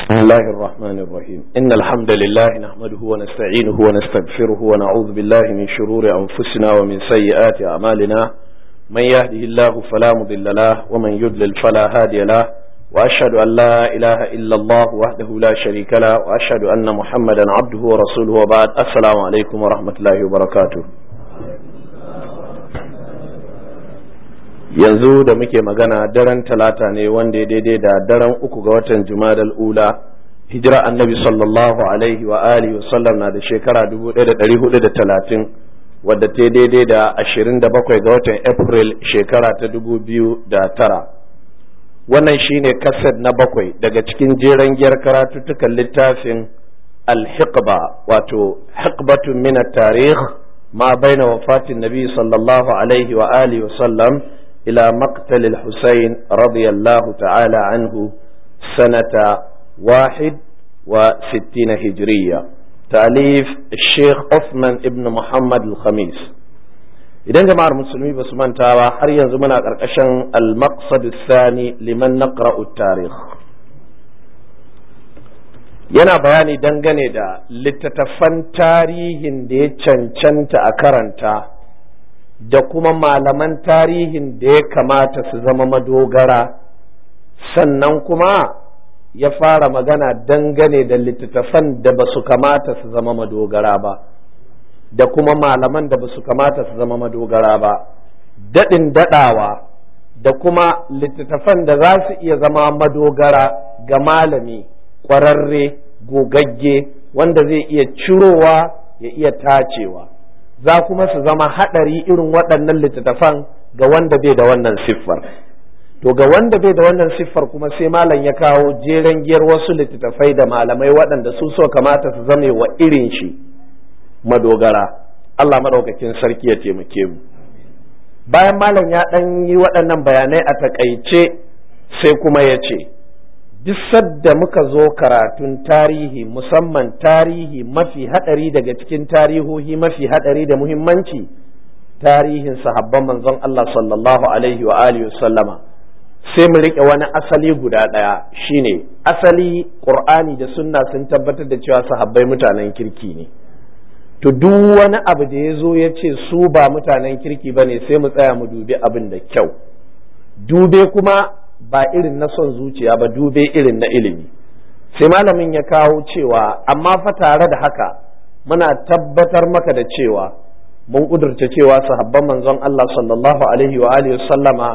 بسم الله الرحمن الرحيم إن الحمد لله نحمده ونستعينه ونستغفره ونعوذ بالله من شرور أنفسنا ومن سيئات أعمالنا من يهده الله فلا مضل له ومن يضلل فلا هادي له وأشهد أن لا إله إلا الله وحده لا شريك له وأشهد أن محمدا عبده ورسوله وبعد السلام عليكم ورحمة الله وبركاته yanzu da muke magana daren talata ne wanda ya daidai da daren uku ga watan jumadal ula hijira annabi sallallahu alaihi wa alihi wa sallam na da shekara 1430 wadda ta daidai da 27 ga watan april shekara ta 2009 wannan shine kased na bakwai daga cikin jeren giyar karatuttukan littafin al-hiqba wato hiqbatun min at-tarikh ma baina wafatin nabi sallallahu alaihi wa alihi wa sallam إلى مقتل الحسين رضي الله تعالى عنه سنة واحد وستين هجرية تأليف الشيخ عثمان ابن محمد الخميس idan jama'ar musulmi ba su manta ba har yanzu muna ƙarƙashin al-maqsad thani liman naqra'u tarikh yana bayani dangane da littattafan tarihin da ya cancanta a karanta da kuma malaman tarihin da ya kamata su zama madogara sannan kuma ya fara magana dangane da littattafan da ba su kamata su zama madogara ba da kuma malaman da ba su kamata su zama madogara ba daɗin daɗawa da kuma littattafan da za su iya zama madogara ga malami ƙwararre gogagge wanda zai iya cirowa ya iya tacewa za kuma su zama haɗari irin waɗannan littattafan ga wanda bai da wannan siffar to ga wanda bai da wannan siffar kuma sai malam ya kawo jeren giyar wasu littattafai da malamai waɗanda su so kamata su zame wa irin shi madogara Allah maɗaukakin sarki ya taimake mu bayan malam ya ɗan yi waɗannan bayanai a takaice sai kuma ya ce duk sadda muka zo karatun tarihi musamman tarihi mafi hadari daga cikin tarihohi mafi hadari da muhimmanci tarihin sahabban manzon Allah sallallahu alaihi wa alihi sallama sai mu rike wani asali guda ɗaya shine asali qur'ani da sunna sun tabbatar da cewa sahabbai mutanen kirki ne to duk wani abu da ya zo ya ce su ba mutanen kirki bane sai mu tsaya mu dubi abin da kyau dube kuma ba irin na son zuciya ba dube irin na ilimi sai malamin ya kawo cewa amma fa tare da haka muna tabbatar maka da cewa mun kudurta cewa sahabban manzon Allah sallallahu alaihi wa alihi sallama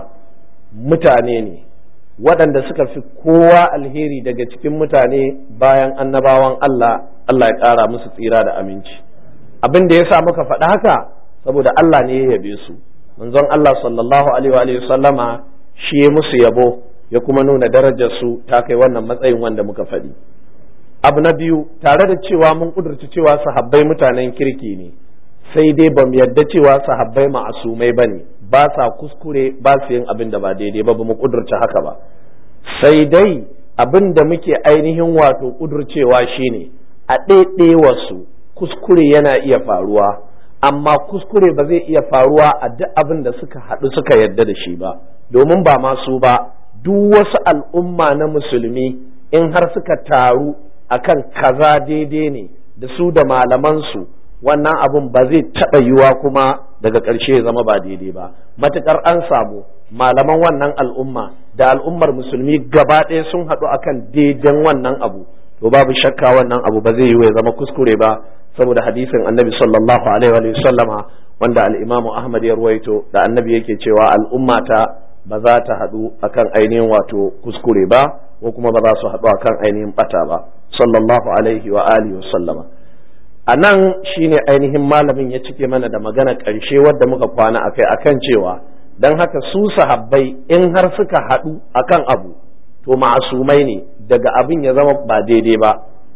mutane ne waɗanda suka fi kowa alheri daga cikin mutane bayan annabawan Allah Allah ya ƙara musu tsira da aminci abin da ya sa muka faɗi haka saboda Allah ne ya yabe su manzon Allah sallallahu alaihi wa sallama shi ya musu yabo ya kuma nuna darajar su ta kai wannan matsayin wanda muka faɗi abu na biyu tare da cewa mun kudurci cewa sahabbai mutanen kirki ne sai dai ba mu yadda cewa sahabbai ma'asumai ba ne ba sa kuskure ba su yin abin da ba daidai ba ba mu kudurci haka ba sai dai abin da muke ainihin wato kudurcewa shine a wasu kuskure yana iya faruwa amma kuskure ba zai iya faruwa a duk abin da suka haɗu suka yadda da shi ba domin ba masu ba duk wasu al'umma na musulmi in har suka taru akan kaza daidai ne da su da malamansu wannan abin ba zai taɓa yiwa kuma daga ƙarshe ya zama ba daidai ba matuƙar an samu malaman wannan al'umma da al'ummar musulmi gaba ɗaya sun haɗu akan daidan wannan abu to babu shakka wannan abu ba zai yi ya zama kuskure ba saboda hadisin annabi sallallahu alaihi wa sallama wanda al-imamu ahmad ya ruwaito da annabi yake cewa al'ummata ba za ta haɗu akan ainihin wato kuskure ba ko kuma ba za su haɗu akan ainihin bata ba sallallahu alaihi wa alihi wa sallama a nan shine ainihin malamin ya cike mana da magana ƙarshe wadda muka kwana akai akan cewa don haka su sahabbai in har suka haɗu akan abu to ma'asumai ne daga abin ya zama ba daidai ba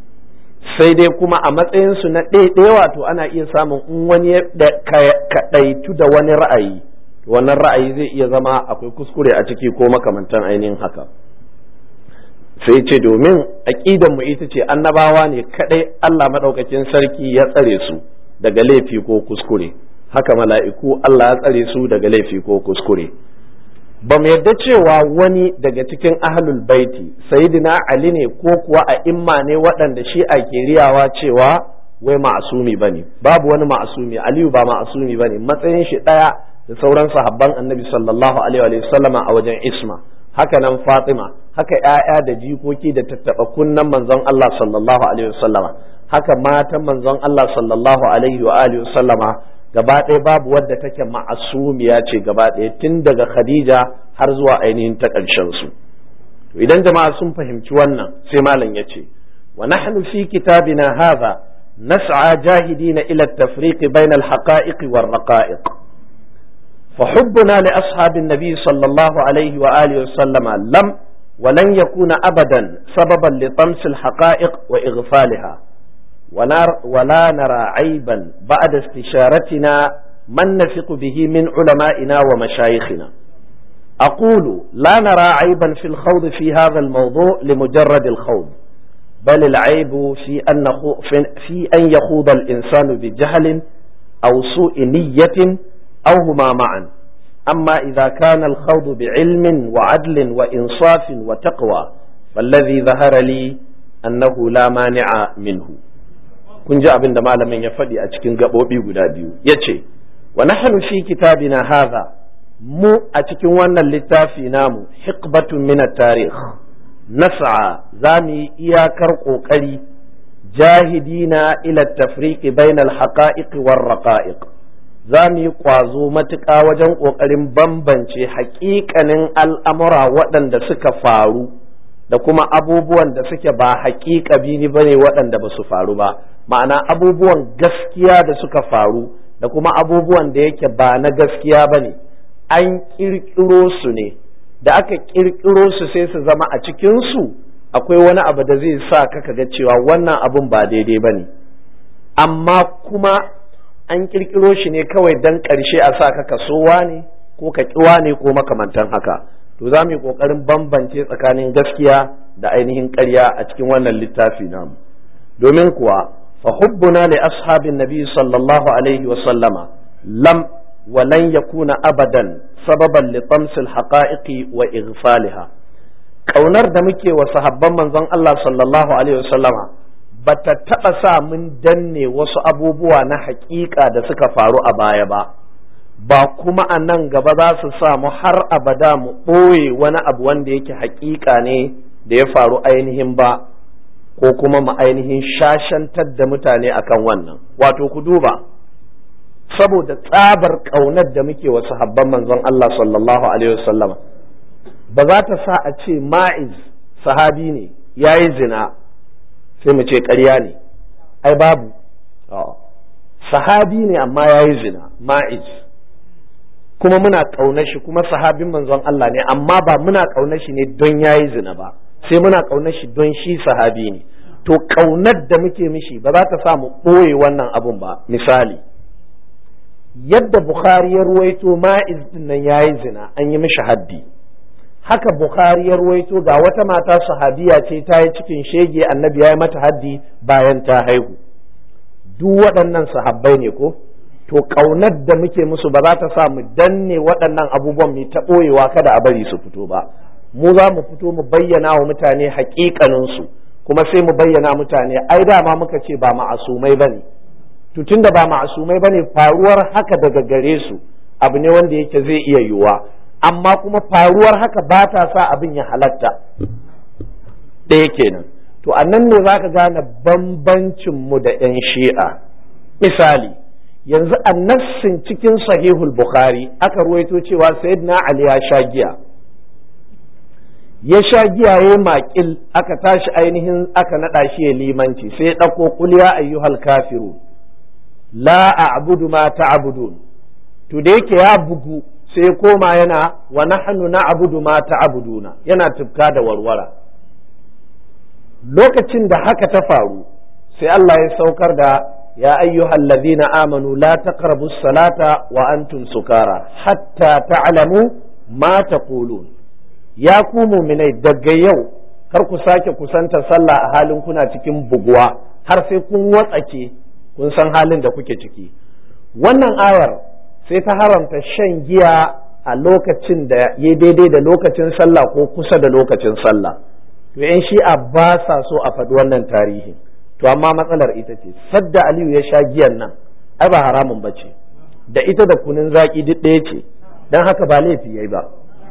sai dai kuma a matsayinsu na ɗaiɗaya wato ana iya samun in wani ya kaɗaitu da wani ra'ayi wannan ra'ayi zai iya zama akwai kuskure a ciki ko makamantan ainihin haka sai ce domin aƙidan mu ita ce annabawa ne kaɗai Allah maɗaukakin sarki ya tsare su daga laifi ko kuskure haka mala'iku Allah ya tsare su daga laifi ko kuskure ba mu yadda cewa wani daga cikin ahlul baiti sayyidina ali ne ko kuwa a imma ne waɗanda shi a ke riyawa cewa wai ma'asumi ba ne babu wani ma'asumi aliyu ba ma'asumi ba ne matsayin shi ɗaya da sauran sahabban annabi sallallahu alaihi wa sallama a wajen isma haka nan fatima haka ‘ya'ya da jikoki da tattaɓa kunnan manzon Allah sallallahu alaihi wa sallama haka matan manzon Allah sallallahu alaihi wa alihi wa sallama gaba ɗaya babu wadda take ma'asumiya ce gaba ɗaya tun daga Khadija har zuwa ainihin ta ƙarshen su to idan jama'a sun fahimci wannan sai malam ya ce wa nahnu fi kitabina hadha nas'a jahidina ila at-tafriq bayna al-haqa'iq war-raqa'iq فحبنا لأصحاب النبي صلى الله عليه وآله وسلم لم ولن يكون أبدا سببا لطمس الحقائق وإغفالها ولا نرى عيبا بعد استشارتنا من نثق به من علمائنا ومشايخنا أقول لا نرى عيبا في الخوض في هذا الموضوع لمجرد الخوض بل العيب في أن في أن يخوض الإنسان بجهل أو سوء نية أو هما معا أما إذا كان الخوض بعلم وعدل وإنصاف وتقوى فالذي ظهر لي أنه لا مانع منه kun ji abin da malamin ya faɗi a cikin gaɓoɓi guda biyu ya ce wa nahnu fi kitabina hadha mu a cikin wannan littafi namu hikbatun min tarikh nas'a za mu yi iyakar ƙoƙari jahidina ila tafriqi bainal haqa'iq war raqa'iq za mu yi ƙwazo matuƙa wajen ƙoƙarin bambance haƙiƙanin al'amura waɗanda suka faru da kuma abubuwan da suke ba haƙiƙa bini ba ne waɗanda ba su faru ba ma'ana abubuwan gaskiya da suka faru da kuma abubuwan da yake ba na gaskiya ba ne an ƙirƙiro su ne da aka ƙirƙiro su sai su zama a cikinsu akwai wani abu da zai sa ka ga cewa wannan abun ba daidai ba ne amma kuma an ƙirƙiro shi ne kawai don ƙarshe a sa ka kasowa ne ko ka ƙiwa ne ko makamantan haka to za mu yi ƙoƙarin bambance tsakanin gaskiya da ainihin ƙarya a cikin wannan littafi namu domin kuwa fa hubbuna li ashabin nabi sallallahu alaihi wa sallama lam wa lan yakuna abadan sababan li tamsil haqa'iqi wa ighfaliha kaunar da muke wa sahabban manzon Allah sallallahu alaihi wa sallama bata taɓa sa mun danne wasu abubuwa na haƙiƙa da suka faru a baya ba ba kuma a nan gaba za su sa mu har abada mu ɓoye wani abu wanda yake haƙiƙa ne da ya faru ainihin ba ko kuma mu ainihin shashantar da mutane akan wannan wato ku duba saboda tsabar ƙaunar da muke wa sahabban manzon Allah sallallahu alaihi wasallam ba za ta sa a ce ma'iz sahabi ne ya yi zina sai mu ce ƙarya ne ai babu sahabi ne amma ya yi zina ma'iz kuma muna ƙaunar shi kuma sahabin manzon Allah ne amma ba muna ƙaunar shi ne don ya yi zina ba sai muna ƙaunar shi don shi sahabi ne to ƙaunar da muke mishi ba za ta sa mu ɓoye wannan abun ba misali yadda Bukhari ya ruwaito ma'iz din nan ya yi zina an yi mishi haddi haka Bukhari ya ruwaito ga wata mata sahabiya ce ta yi cikin shege annabi ya yi mata haddi bayan ta haihu duk waɗannan sahabbai ne ko to ƙaunar da muke musu ba za ta sa mu danne waɗannan abubuwan mu ta ɓoyewa kada a bari su fito ba mu za mu fito mu bayyana wa mutane haƙiƙaninsu kuma sai mu bayyana mutane ai dama muka ce ba ma'asumai ba ne to tunda ba ma'asumai ba ne faruwar haka daga gare su abu ne wanda yake zai iya yiwuwa amma kuma faruwar haka ba ta sa abin ya halatta ɗaya kenan to a nan ne za ka gane bambancinmu da 'yan shi'a misali yanzu a nassin cikin sahihul bukhari aka ruwaito cewa sayyidina ali ya sha giya ya sha giya ya maƙil aka tashi ainihin aka naɗa shi ya limanci sai ya ɗauko kulya ayyuhal kafiru la a'budu ma ta'budun to da yake ya bugu sai koma yana wa nahnu na'budu ma ta'buduna yana tufka da warwara lokacin da haka ta faru sai Allah ya saukar da ya ayyuhal ladhina amanu la taqrabu salata wa antum sukara hatta ta'lamu ma taqulun ya ku mu'minai daga yau kar ku sake kusanta sallah a halin kuna cikin buguwa har sai kun watsake kun san halin da kuke ciki wannan ayar sai ta haramta shan giya a lokacin da ya daidai da lokacin sallah ko kusa da lokacin sallah to yan shi'a ba sa so a faɗi wannan tarihin to amma matsalar ita ce sadda aliyu ya sha giyan nan ai ba haramun ba ce da ita da kunun zaƙi duk ɗaya ce don haka ba laifi yayi ba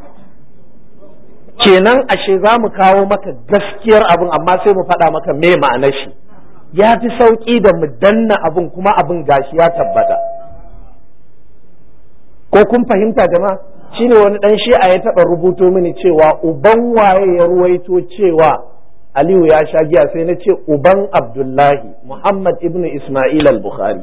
kenan ashe za mu kawo maka gaskiyar abin amma sai mu faɗa maka me ma'anar shi ya fi sauƙi da mu danna abin kuma abin gashi ya tabbata ko kun fahimta jama'a shine wani ɗan shi'a ya taɓa rubuto mini cewa uban waye ya ruwaito cewa Aliyu ya sha giya sai na ce uban Abdullahi Muhammad ibn Ismail al-Bukhari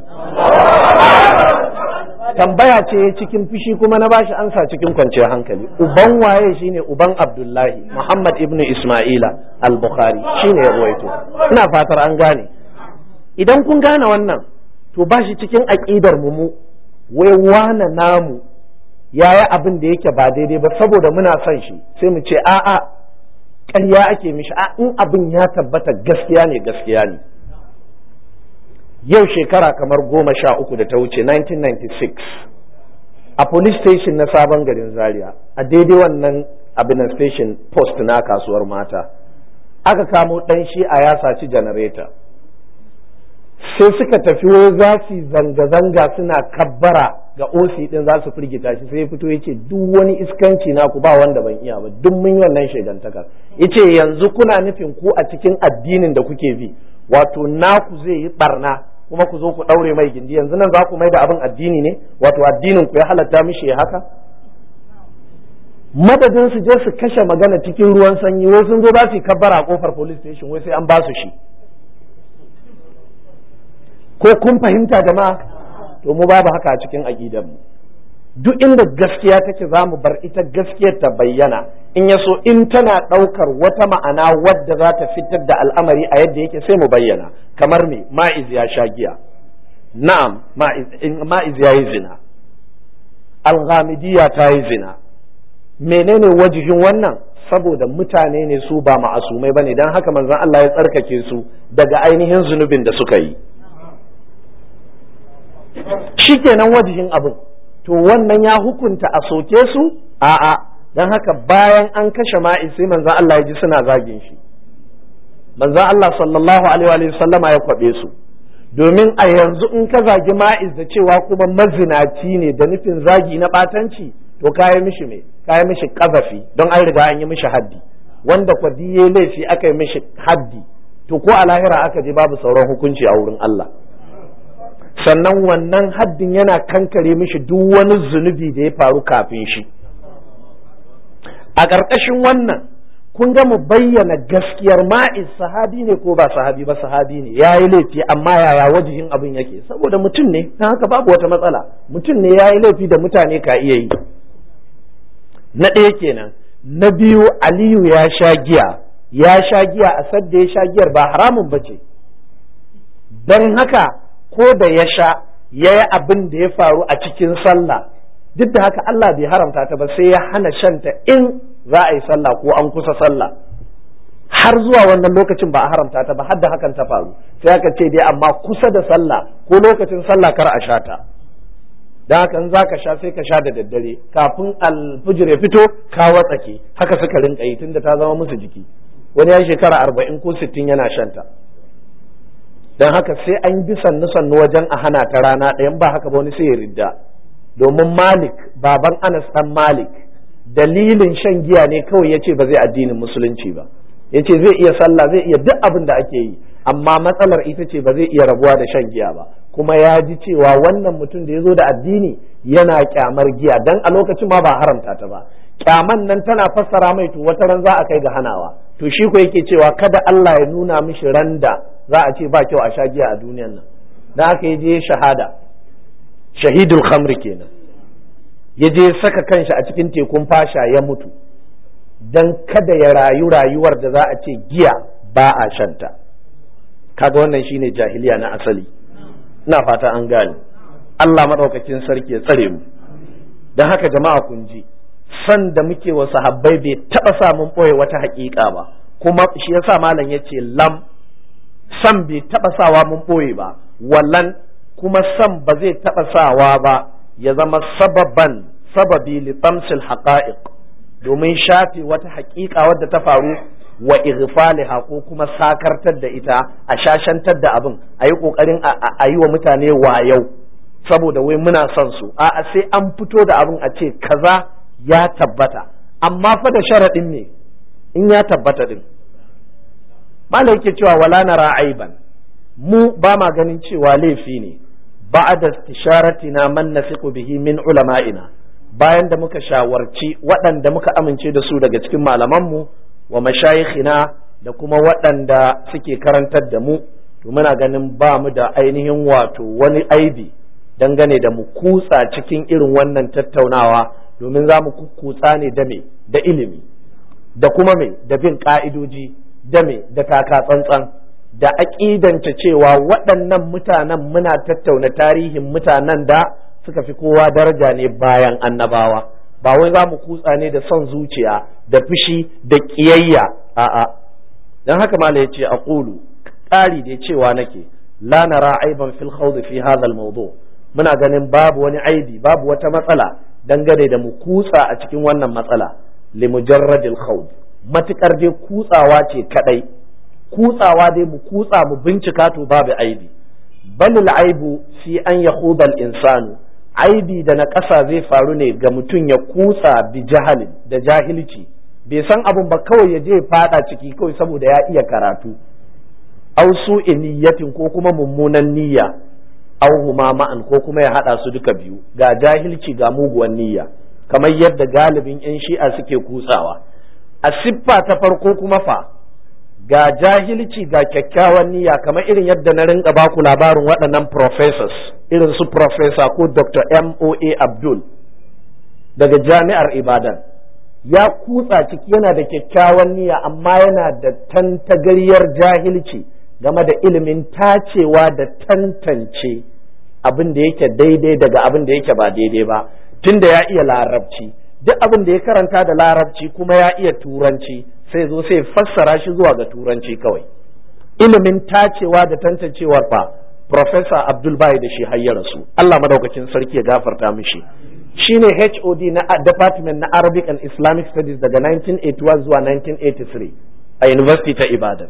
tambaya ce cikin fushi kuma na bashi ansa cikin kwanciyar hankali uban waye shine uban Abdullahi Muhammad ibn Ismaila al-Bukhari shine ya ruwaito ina fatar an gane idan kun gane wannan to bashi cikin aqidar mu mu wai wane namu yayi abin da yake ba daidai ba saboda muna son shi sai mu ce a'a ƙarya ake mishi a in abin ya tabbata gaskiya ne gaskiya ne yau shekara kamar goma sha uku da ta wuce 1996 a police station na sabon garin zaria a daidai wannan abin station post na kasuwar mata aka kamo ɗan shi a ya saci janareta sai suka tafi wai za su zanga-zanga suna kabbara ga osi din za su firgita shi sai ya fito ya ce duk wani iskanci naku ba wanda ban iya ba duk mun yi wannan shegantakar ya ce yanzu kuna nufin ku a cikin addinin da kuke bi wato naku zai yi barna kuma ku zo ku ɗaure mai gindi yanzu nan za ku mai da abin addini ne wato addinin ku ya halatta mishi ya haka madadin su je su kashe magana cikin ruwan sanyi wai sun zo za su yi kabbara a kofar police station wai sai an ba su shi ko kun fahimta jama'a to mu babu haka a cikin aqidar mu duk inda gaskiya take za mu bar ita gaskiyar ta bayyana in ya so in tana ɗaukar wata ma'ana wadda za ta fitar da al'amari a yadda yake sai mu bayyana kamar me ma'iz ya sha giya na'am ma'iz ya yi zina alghamidiyya ta yi zina menene wajihin wannan saboda mutane ne su ba ma'asumai bane dan haka manzon Allah ya tsarkake su daga ainihin zunubin da suka yi shikenan wajihin abin to wannan ya hukunta a soke su a'a dan haka bayan an kashe ma'i sai manzon Allah ya ji suna zagin shi manzon Allah sallallahu alaihi wa sallama ya kwabe su domin a yanzu in ka zagi ma'iz da cewa kuma mazinaci ne da nufin zagi na batanci to kayi mishi me kayi mishi kazafi don an riga an yi mishi haddi wanda kwadi ya laifi aka yi mishi haddi to ko a lahira aka je babu sauran hukunci a wurin Allah sannan wannan haddin yana kankare mishi duk wani zunubi da ya faru kafin shi a ƙarƙashin wannan kun ga mu bayyana gaskiyar ma'iz sahabi ne ko ba sahabi ba sahabi ne ya yi laifi amma yaya wajihin abin yake saboda mutum ne na haka babu wata matsala mutum ne ya yi laifi da mutane ka iya yi na ɗaya kenan na biyu aliyu ya sha giya ya sha giya a sadda ya sha giyar ba haramun ba ce don haka ko da ya sha ya yi abin da ya faru a cikin sallah duk da haka Allah bai haramta ta ba sai ya hana shanta in za a yi sallah ko an kusa sallah har zuwa wannan lokacin ba a haramta ta ba har da hakan ta faru sai aka ce dai amma kusa da sallah ko lokacin sallah kar a sha ta dan haka in zaka sha sai ka sha da daddare kafin alfijir ya fito ka watsake haka suka rinka yi tunda ta zama musu jiki wani ya shekara arba'in ko sittin yana shanta dan haka sai an bi sannu sannu wajen a hana ta rana ɗayan ba haka ba wani sai ya ridda domin malik baban anas dan malik dalilin shan giya ne kawai ya ce ba zai addinin musulunci ba ya ce zai iya sallah zai iya duk abin da ake yi amma matsalar ita ce ba zai iya rabuwa da shan giya ba kuma ya ji cewa wannan mutum da ya zo da addini yana kyamar giya dan a lokacin ma ba haramta ta ba kyaman nan tana fassara mai to wata ran za a kai ga hanawa to shi ko yake cewa kada Allah ya nuna mishi randa za a ce ba kyau a sha giya a duniyan nan dan haka ya je shahada shahidul khamri kenan ya je saka kanshi a cikin tekun fasha ya mutu dan kada ya rayu rayuwar da za a ce giya ba a shanta kaga wannan shine jahiliya na asali ina fata an gane Allah madaukakin sarki ya tsare mu dan haka jama'a kun ji san da muke wa sahabbai bai taba sa mun boye wata haƙiƙa ba kuma shi yasa malam yace lam san bai taba sawa mun boye ba wallan kuma san ba zai taba sawa ba ya zama sababan sababi li tamsil haqa'iq domin shafe wata haƙiƙa wadda ta faru wa ighfaliha ko kuma sakartar da ita a shashantar da abin a yi ƙoƙarin a yi wa mutane wayau saboda wai muna son su a sai an fito da abin a ce kaza ya tabbata amma fa da sharaɗin ne in ya tabbata din malai yake cewa wala nara aiban mu ba ma ganin cewa laifi ne ba'da istisharatina man nasiqu bihi min ulama'ina bayan da muka shawarci waɗanda muka amince da su daga cikin malamanmu wa mashayikhina da kuma waɗanda suke karantar da mu to muna ganin ba mu da ainihin wato wani aibi dangane da mu kutsa cikin irin wannan tattaunawa domin za mu kutsa ne da me da ilimi da kuma me da bin ka'idoji da me da taka tsantsan da aƙidanta cewa waɗannan mutanen muna tattauna tarihin mutanen da suka fi kowa daraja ne bayan annabawa ba wai za mu kutsa ne da son zuciya da fushi da ƙiyayya a'a don haka mala ya ce a ƙulu ƙari da cewa nake la nara aiban fil khawd fi hadha al mawdu muna ganin babu wani aibi babu wata matsala dangane da mu kutsa a cikin wannan matsala li mujarrad al khawd matukar dai kutsawa ce kadai kutsawa dai mu kutsa mu bincika to babu aibi bal al aibu fi an yakhuda al insanu aibi da na ƙasa zai faru ne ga mutum ya kutsa bi jahalin da jahilci bai san abun ba kawai ya je fada ciki kawai saboda ya iya karatu au su niyyatin ko kuma mummunan niyya au huma ma'an ko kuma ya hada su duka biyu ga jahilci ga muguwan niyya kamar yadda galibin yan shi'a suke kutsawa a siffa ta farko kuma fa ga jahilci ga kyakkyawan niyya kamar irin yadda na rinka baku labarin waɗannan professors irin su professor ko dr moa abdul daga jami'ar ibadan ya kutsa ciki yana da kyakkyawan niyya amma yana da tantagaryar jahilci game da ilimin tacewa da tantance abin da yake daidai daga abin da yake ba daidai ba tunda ya iya larabci duk abin da ya karanta da larabci kuma ya iya turanci sai zo sai fassara shi zuwa ga turanci kawai ilimin tacewa da tantancewar fa Professor Abdul Bai da shi har rasu Allah madaukakin sarki ya gafarta mishi shine HOD na Department na Arabic and Islamic Studies daga 1981 zuwa 1983 a University ta Ibadan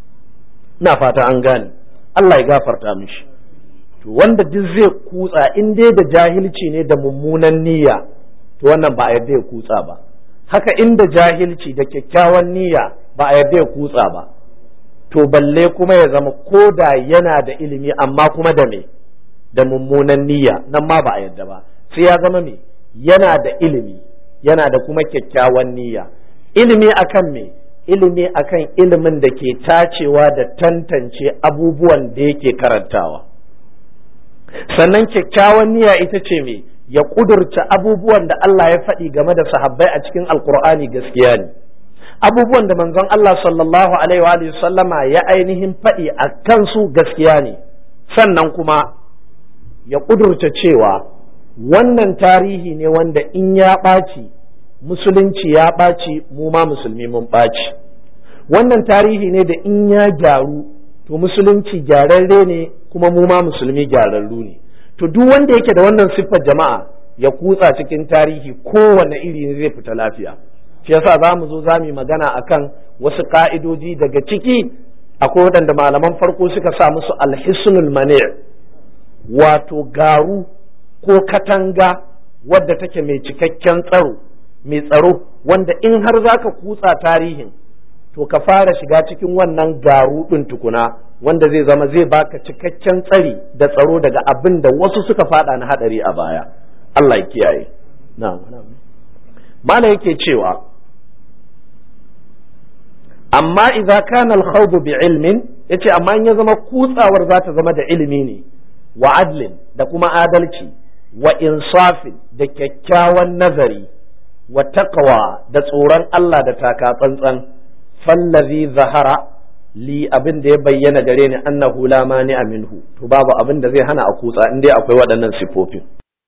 na fata an gane Allah ya gafarta mishi to wanda duk zai kutsa in dai da jahilci ne da mummunan niyya to wannan ba a yarda ya kutsa ba haka inda jahilci da kyakkyawan niyya ba a yarda ya kutsa ba to balle kuma ya zama ko da yana da ilimi amma kuma da me da mummunan niyya nan ma ba a yarda ba sai ya zama me yana da ilimi yana da kuma kyakkyawan niyya ilimi akan me ilimi akan ilimin da ke tacewa da tantance abubuwan da yake karantawa sannan kyakkyawan niyya ita ce me ya kudurta abubuwan da Allah ya faɗi game da sahabbai a cikin alkur'ani gaskiya ne abubuwan da manzon Allah sallallahu alaihi wa sallama ya ainihin faɗi a kansu gaskiya ne sannan kuma ya kudurta cewa wannan tarihi ne wanda in ya ɓaci musulunci ya ɓaci mu ma musulmi mun ɓaci wannan tarihi ne da in ya gyaru to musulunci gyararre ne kuma mu ma musulmi gyararru ne to duk wanda yake da wannan siffar jama'a ya kutsa cikin tarihi kowane iri ne zai fita lafiya shi yasa za mu zo za mu yi magana akan wasu ka'idoji daga ciki akwai waɗanda malaman farko suka sa musu alhisnul mani wato garu ko katanga wadda take mai cikakken tsaro mai tsaro wanda in har za ka kutsa tarihin to ka fara shiga cikin wannan garu ɗin tukuna wanda zai zama zai baka cikakken tsari da tsaro daga abin da wasu suka fada na hadari a baya Allah ya kiyaye mana yake cewa amma idza kana al bi ilmin yace amma in ya zama kutsawar za ta zama da ilimi ne wa adlin da kuma adalci wa insafin da kyakkyawan nazari wa taqwa da tsoron Allah da taka tsantsan fallazi zahara li abin da ya bayyana gare ni annahu la mani minhu to babu abin da zai hana a kutsa in dai akwai waɗannan sifofin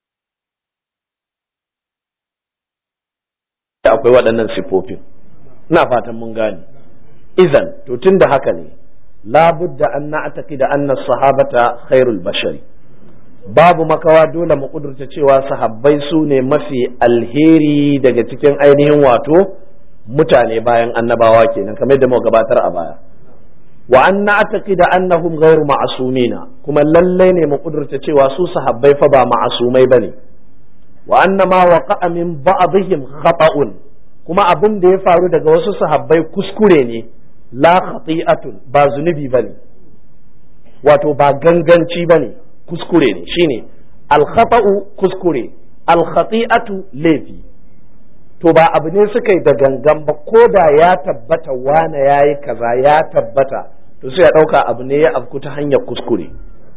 akwai waɗannan sifofin ina fatan mun gane izan to tun da haka ne labudda an na'taqi da anna sahabata khairul bashari babu makawa dole mu kudurta cewa sahabbai su ne mafi alheri daga cikin ainihin wato mutane bayan annabawa kenan kamar da muka gabatar a baya wa anna ataqida annahum ghairu ma'sumina kuma lallai ne mu kudurta cewa su sahabbai fa ba ma'asumai bane wa anna ma waqa'a min ba'dihim khata'un kuma abin da ya faru daga wasu sahabbai kuskure ne la khati'atun ba zunubi bane wato ba ganganci bane kuskure ne shine al-khata'u kuskure al-khati'atu laifi to ba abu ne suka yi da gangan ba ko da ya tabbata wane yayi kaza ya tabbata to sai ya dauka abu ne ya afku ta hanyar kuskure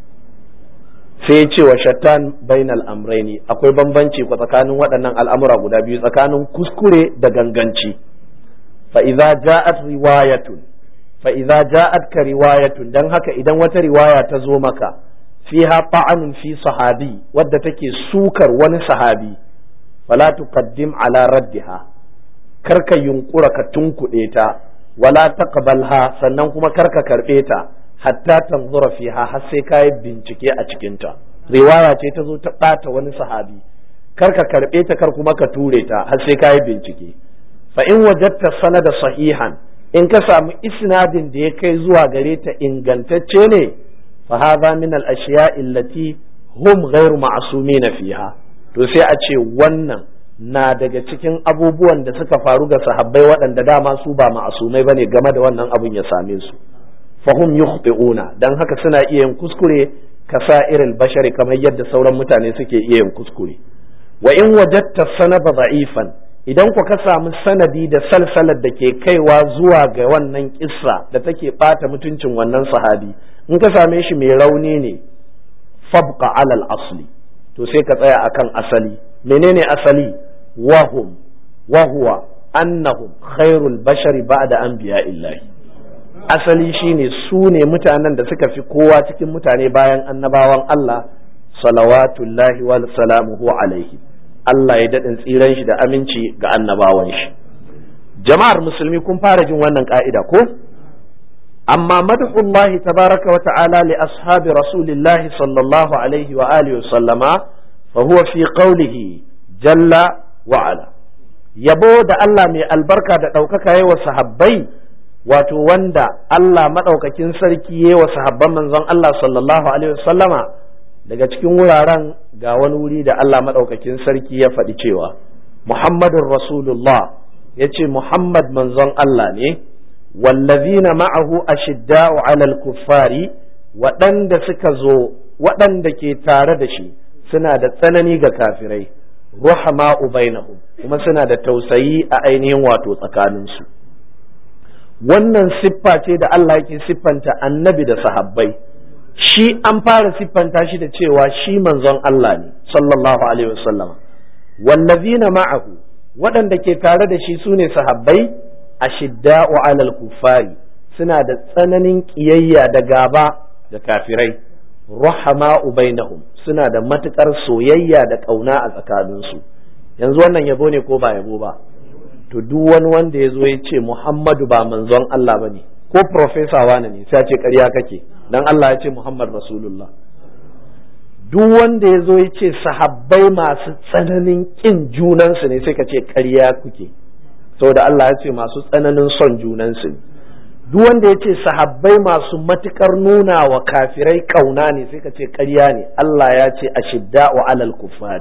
sai ce wa shattan bainal amraini akwai bambanci ko tsakanin waɗannan al'amura guda biyu tsakanin kuskure da ganganci fa idza ja'at riwayatun fa idza ja'at ka riwayatun dan haka idan wata riwaya ta zo maka fiha ta'anun fi sahabi wadda take sukar wani sahabi fala tuqaddim ala raddiha karka yunkura ka tunkuɗe ta wala taqbalha sannan kuma karka karɓe ta hatta tanzura fiha har sai ka yi bincike a cikinta riwaya ce ta zo ta ɓata wani sahabi kar ka karɓe ta kar kuma ka ture ta har sai ka yi bincike fa in wajatta sanada sahihan in ka samu isnadin da ya kai zuwa gare ta ingantacce ne fa hadha min al ashiya'i allati hum ghairu ma'sumin fiha to sai a ce wannan na daga cikin abubuwan da suka faru ga sahabbai waɗanda dama su ba ma'asumai bane game da wannan abun ya same su fahum yukhti'una dan haka suna iya yin kuskure kasa'iril bashari kamar yadda sauran mutane suke iya yin kuskure wa in wajatta sanaba da'ifan idan ku ka samu sanadi da salsalar da ke kaiwa zuwa ga wannan kissa da take bata mutuncin wannan sahabi in ka same shi mai rauni ne fabqa alal asli to sai ka tsaya akan asali menene asali wahum wa huwa annahum khairul bashari ba'da anbiya'illahi asali shine su ne mutanen da suka fi kowa cikin mutane bayan annabawan Allah salawatullahi wa salamuhu alaihi Allah ya daɗin tsiran shi da aminci ga annabawan shi jama'ar musulmi kun fara jin wannan ka'ida ko amma madhullahi tabaraka wa ta'ala li ashabi rasulillahi sallallahu alaihi wa alihi wa sallama fa huwa fi qawlihi jalla wa ala yabo da Allah mai albarka da ɗaukaka yi wa sahabbai wato wanda Allah maɗaukakin sarki ya wa sahabban manzon Allah sallallahu alaihi wasallama daga cikin wuraren ga wani wuri da Allah maɗaukakin sarki ya faɗi cewa Muhammadun Rasulullah ya ce Muhammad manzon Allah ne wallazina ma'ahu ashidda'u alal kuffari waɗanda suka zo waɗanda ke tare da shi suna da tsanani ga kafirai ruhama'u bainahum kuma suna da tausayi a ainihin wato tsakaninsu wannan siffa ce da Allah yake siffanta annabi da sahabbai shi an fara siffanta shi da cewa shi manzon Allah ne sallallahu alaihi wasallam wallazina ma'ahu waɗanda ke tare da shi sune sahabbai ashidda'u alal kuffari suna da tsananin kiyayya da gaba da kafirai rahama'u bainahum suna da matukar soyayya da ƙauna a tsakaninsu yanzu wannan yabo ne ko ba yabo ba to duk wani wanda ya zo ya ce Muhammadu ba manzon Allah ba ne ko profesa wane ne sai ce ƙarya kake dan Allah ya ce Muhammad Rasulullah duk wanda ya zo ya ce sahabbai masu tsananin ƙin junansu ne sai ka ce ƙarya kuke saboda Allah ya ce masu tsananin son junansu ne duk wanda ya ce sahabbai masu matukar nuna wa kafirai ƙauna ne sai ka ce ƙarya ne Allah ya ce ashidda'u alal kuffari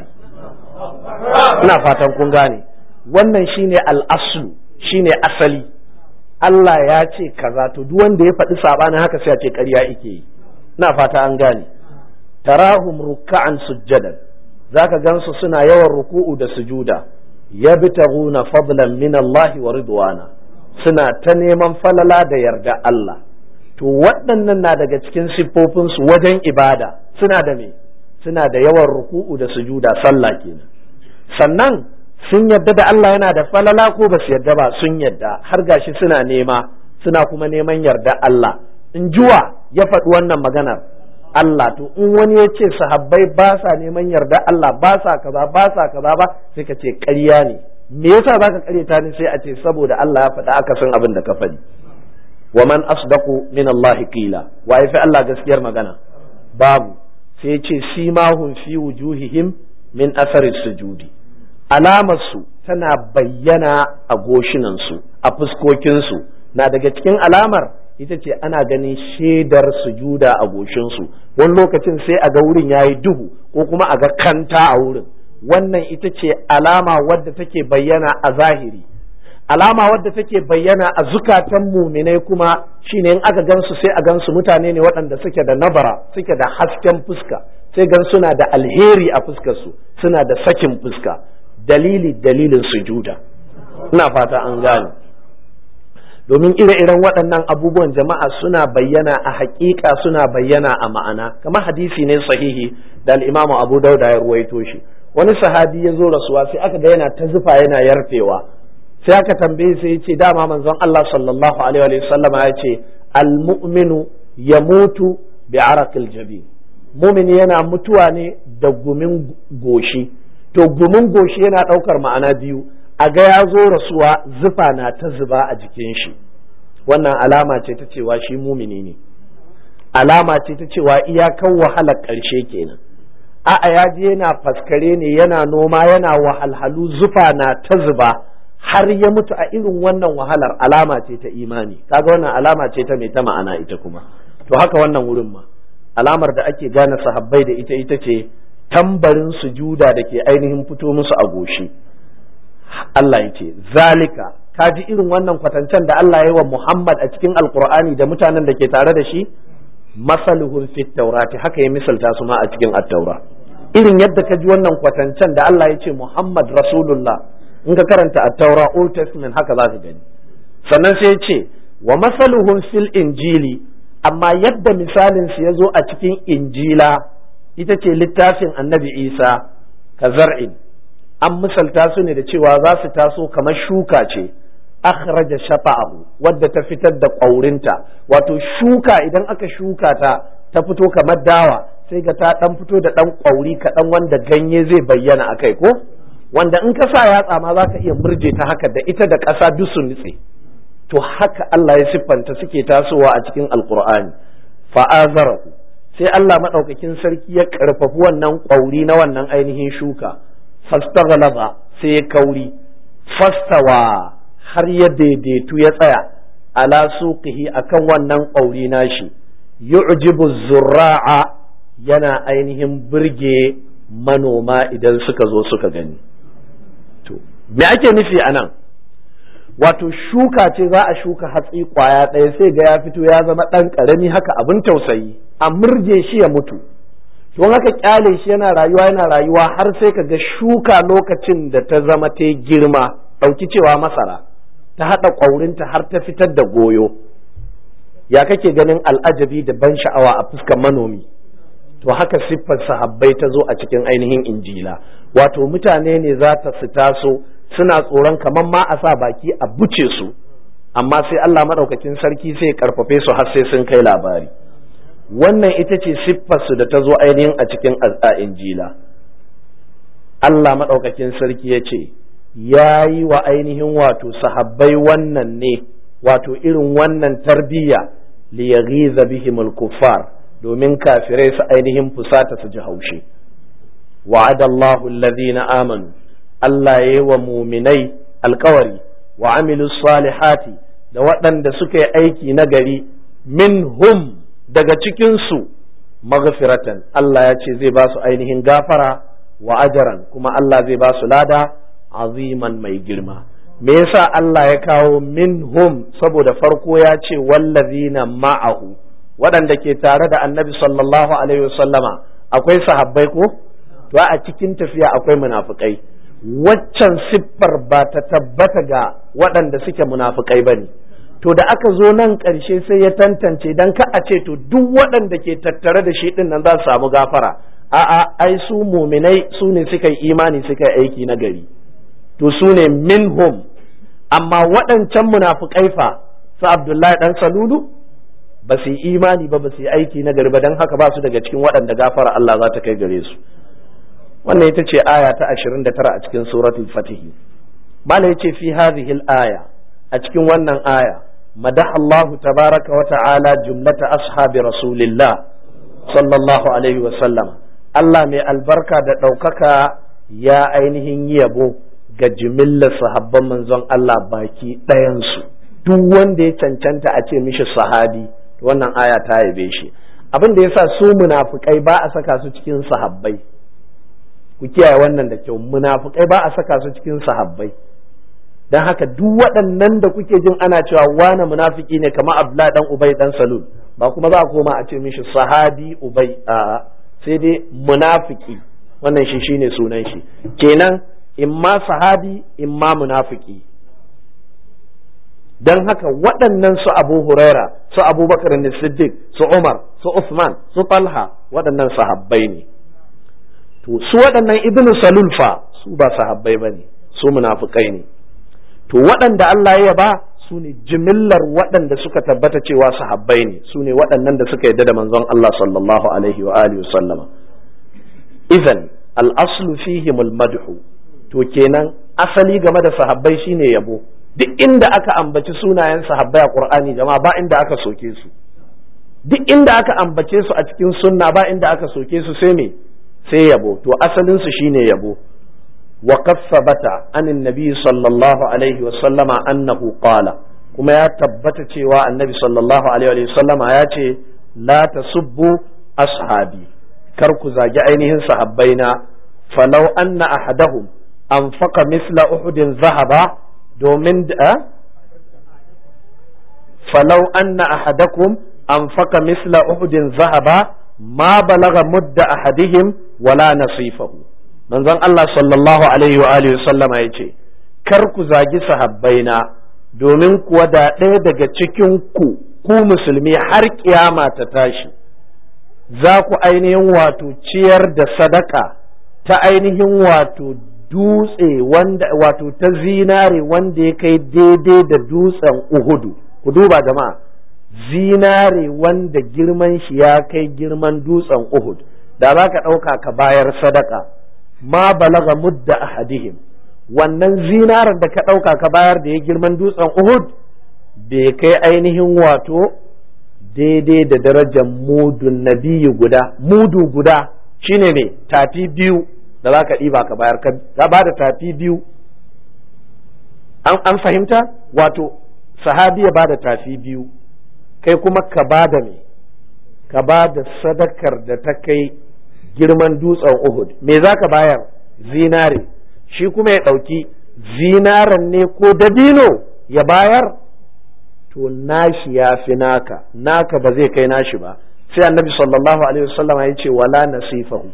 ina fatan kun gane wannan shine al'aslu shine asali Allah ya ce kaza to duk wanda ya faɗi sabanin haka sai a ce ƙarya yake yi na fata an gane tarahum ruk'an sujjadan zaka gansu suna yawan ruku'u da sujuda yabtaghuna fadlan min Allah wa ridwana suna ta neman falala da yarda Allah to waɗannan na daga cikin siffofinsu wajen ibada suna da me suna da yawan ruku'u da sujuda sallah kenan sannan sun yadda da Allah yana da falala ko ba su yadda ba sun yadda har gashi suna nema suna kuma neman yarda Allah in juwa ya faɗi wannan maganar Allah to in wani ya ce sahabbai ba sa neman yarda Allah ba sa kaza ba sa kaza ba sai ka ce ƙarya ne me yasa zaka ƙaryata ni sai a ce saboda Allah ya faɗa aka san abin da ka faɗi wa man asdaqu min Allah qila wa fi Allah gaskiyar magana babu sai ya ce simahum fi wujuhihim min asari sujudi alamarsu tana bayyana a goshinansu a fuskokinsu na daga cikin alamar ita ce ana ganin shaidar sujuda a goshinsu wani lokacin sai a ga wurin ya yi duhu ko kuma a ga kanta a wurin wannan ita ce alama wadda take bayyana a zahiri alama wadda take bayyana a zukatan muminai kuma shine in aka gansu sai a gansu mutane ne waɗanda suke da nabara suke da hasken fuska sai gan suna da alheri a fuskarsu suna da sakin fuska dalili dalilin sujuda ina fata an gane domin ire-iren waɗannan abubuwan jama'a suna bayyana a haƙiƙa suna bayyana a ma'ana kamar hadisi ne sahihi da al'imamu abu dauda ya ruwaito shi wani sahabi ya zo rasuwa sai aka ga yana ta zufa yana yarfewa sai aka tambaye sai ya ce dama manzon Allah sallallahu alaihi wa sallam ya ce al-mu'minu yamutu bi araqil jabin mumini yana mutuwa ne da gumin goshi to gumin goshi yana ɗaukar ma'ana biyu a ga ya zo rasuwa zufa na ta zuba a jikin shi wannan alama ce ta cewa shi mumini ne alama ce ta cewa iyakan wahalar ƙarshe kenan a'a ya je yana faskare ne yana noma yana wahalhalu zufa na ta zuba har ya mutu a irin wannan wahalar alama ce ta imani kaga wannan alama ce ta mai ta ma'ana ita kuma to haka wannan wurin ma alamar da ake gane sahabbai da ita ita ce tambarin sujuda da ke ainihin fito musu a goshi Allah ya ce zalika ka ji irin wannan kwatancen da Allah ya yi wa Muhammad a cikin alkur'ani da mutanen da ke tare da shi masaluhun fit taurati haka ya misalta su ma a cikin attaura irin yadda ka ji wannan kwatancen da Allah ya ce Muhammad Rasulullah in ka karanta attaura Old Testament haka za ka gani sannan sai ya ce wa masaluhun fil injili amma yadda misalin su ya zo a cikin injila ita ce littafin annabi Isa ka zar'in an misalta su ne da cewa za su taso kamar shuka ce akhraja shafa'ahu wadda ta fitar da ƙwaurinta wato shuka idan aka shuka ta ta fito kamar dawa sai ga ta dan fito da dan ƙwauri kaɗan wanda ganye zai bayyana a kai ko wanda in ka sa yatsa ma za ka iya murje ta haka da ita da ƙasa duk su nutse to haka Allah ya siffanta suke tasowa a cikin alkur'ani fa'azarahu sai Allah maɗaukakin sarki ya ƙarfafi wannan ƙwauri na wannan ainihin shuka fastaghlaba sai ya kauri fastawa har ya daidaitu ya tsaya ala suqihi akan wannan ƙauri nashi yu'jibu zurra'a yana ainihin burge manoma idan suka zo suka gani to me ake nufi anan wato shuka ce za a shuka hatsi kwaya ɗaya sai ga ya fito ya zama ɗan ƙarami haka abin tausayi a murje shi ya mutu don haka kyale shi yana rayuwa yana rayuwa har sai ka ga shuka lokacin da ta zama ta girma ɗauki cewa masara ta haɗa ƙwaurinta har ta fitar da goyo ya kake ganin al'ajabi da ban sha'awa a fuskar manomi to haka siffar sahabbai ta zo a cikin ainihin injila wato mutane ne za ta su taso suna tsoron kamar ma a sa baki a buce su amma sai Allah maɗaukakin sarki sai karfafe su har sai sun kai labari wannan ita ce siffarsu da ta zo ainihin a cikin injila Allah maɗaukakin sarki ya ce ya yi wa ainihin wato sahabbai wannan ne wato irin wannan tarbiyya liyaghiza bihimul kuffar domin kafirai su ainihin fusata su ji haushi wa'adallahu alladhina amanu Allah ya yi wa muminai alkawari wa amilu salihati da waɗanda suka yi aiki na gari minhum daga cikinsu maghfiratan Allah ya ce zai ba su ainihin gafara wa ajaran kuma Allah zai ba su lada aziman mai girma me yasa Allah ya kawo minhum saboda farko ya ce wallazina ma'ahu waɗanda ke tare da annabi sallallahu alaihi wasallama akwai sahabbai ko to a cikin tafiya akwai munafukai waccan siffar ba ta tabbata ga waɗanda suke munafukai ba ne to da aka zo nan ƙarshe sai ya tantance dan ka a ce to duk waɗanda ke tattare da shi ɗin nan za su samu gafara a'a ai su muminai su ne suka yi imani suka yi aiki na gari to su ne minhum amma waɗancan munafukai fa su abdullahi dan salulu ba su yi imani ba ba su yi aiki na gari ba don haka ba su daga cikin waɗanda gafara Allah za ta kai gare su wannan ita ce aya ta 29 a cikin suratul fatihi mala yace fi hadhihi al-aya a cikin wannan aya madah Allah tabaraka wa ta'ala jumlata ashabi rasulillah sallallahu alaihi wasallam Allah mai albarka da ɗaukaka ya ainihin yabo ga jimillar sahabban manzon Allah baki ɗayansu duk wanda ya cancanta a ce mishi sahabi wannan aya ta yabe shi abin da yasa su munafukai ba a saka su cikin sahabbai ku kiyaye wannan da kyau munafukai ba a saka su cikin sahabbai don haka duk waɗannan da kuke jin ana cewa wane munafiki ne kamar Abdullahi dan Ubay dan Salul ba kuma za a koma a ce mishi sahabi Ubay a sai dai munafiki wannan shi shine sunan shi kenan imma sahabi imma munafiki don haka waɗannan su Abu Huraira su Abubakar ne Siddiq su Umar su Usman su Talha waɗannan sahabbai ne to su waɗannan Ibn Salul fa su ba sahabbai bane su munafikai ne to waɗanda Allah ya ba su ne jimillar waɗanda suka tabbata cewa sahabbai ne su ne waɗannan da suka yadda da manzon Allah sallallahu alaihi wa alihi sallama idan al-aslu fihim al-madhu to kenan asali game da sahabbai shine yabo duk inda aka ambaci sunayen sahabbai a Qur'ani jama'a ba inda aka soke su duk inda aka ambace su a cikin sunna ba inda aka soke su sai me sai yabo to asalin su shine yabo وقد ثبت عن النبي صلى الله عليه وسلم أنه قال كما يتبت cewa النبي صلى الله عليه وسلم ياتي لا تسبوا أصحابي كركو زاجي ainihin sahabbaina فلو أن أحدهم أنفق مثل أحد ذهبا domin da فلو أن أحدكم أنفق مثل أحد ذهبا ما بلغ مد أحدهم ولا نصيفه manzon Allah sallallahu alaihi wa alihi sallama ya ce kar ku zagi sahabbaina domin kuwa da ɗaya daga cikin ku ku musulmi har kiyama ta tashi za ku ainihin wato ciyar da sadaka ta ainihin wato dutse wanda wato ta zinare wanda ya kai daidai da dutsen uhudu ku duba jama'a zinare wanda girman shi ya kai girman dutsen uhud da za ka ɗauka ka bayar sadaka ma balaga mudda ahadihim wannan zinaran da ka ɗauka ka bayar da ya girman dutsen Uhud bai kai ainihin wato daidai da darajar mudun nabiyu guda mudu guda shine ne tafi biyu da za ka ɗiba ka bayar ka ba da tafi biyu an fahimta wato sahabi ya ba da tafi biyu kai kuma ka ba da me ka ba da sadakar da ta kai girman dutsen Uhud me za ka bayar zinare shi kuma ya ɗauki zinaren ne ko dabino ya bayar to nashi ya fi naka naka ba zai kai nashi ba sai annabi sallallahu alaihi wasallam ya ce wala nasifahu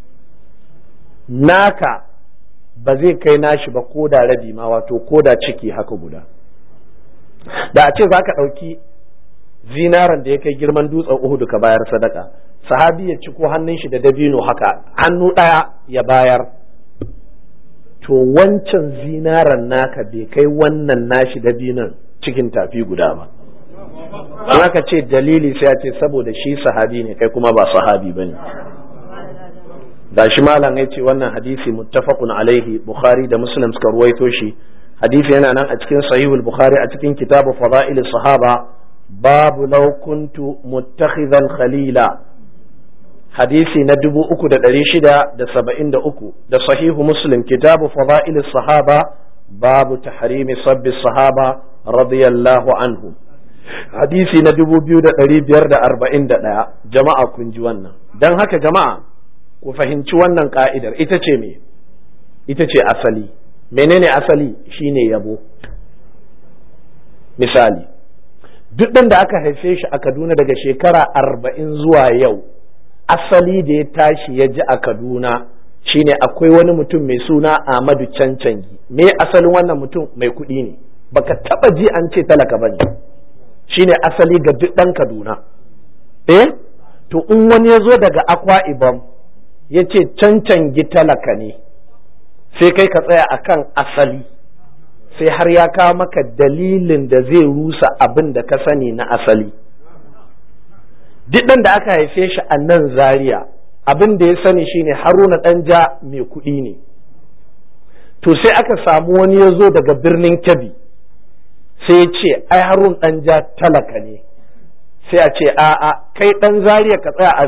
naka ba zai kai nashi ba ko da rabi ma wato ko da ciki haka guda da a ce za ka ɗauki zinaren da ya kai girman dutsen Uhud ka bayar sadaka sahabi ya ci ko hannun shi da dabino haka hannu ɗaya ya bayar to wancan zinaren naka bai kai wannan nashi dabinon cikin tafi guda ba in aka ce dalili sai a ce saboda shi sahabi ne kai kuma ba sahabi ba ne da shi malam ya ce wannan hadisi muttafaqun alaihi bukhari da muslim suka ruwaito shi hadisi yana nan a cikin sahihul bukhari a cikin kitabu fada'il sahaba babu law kuntu muttakhidan khalila hadisi na dubu uku da ɗari shida da saba'in da uku da sahihu muslim kitabu fada'il sahaba babu tahrimi sabbi sahaba radiyallahu anhu hadisi na dubu biyu da ɗari biyar da arba'in da ɗaya jama'a kun ji wannan don haka jama'a ku fahimci wannan ka'idar ita ce me ita ce asali menene asali shine yabo misali duk ɗan da aka haife shi a kaduna daga shekara arba'in zuwa yau asali da ya tashi ya ji a kaduna shine akwai wani mutum mai suna Ahmadu Cancangi me asalin wannan mutum mai kuɗi ne baka taba ji an ce talaka bane shine asali ga duk ɗan Kaduna eh to in wani ya zo daga Akwa Ibom ya ce Cancangi talaka ne sai kai ka tsaya akan asali sai har ya kawo maka dalilin da zai rusa abin da ka sani na asali duk ɗan da aka haife shi a nan Zaria abin da ya sani shine haruna ɗanja mai kuɗi ne to sai aka samu wani ya zo daga birnin kebbi sai ya ce ai harun ɗanja talaka ne sai a ce a'a kai ɗan zariya ka tsaya a me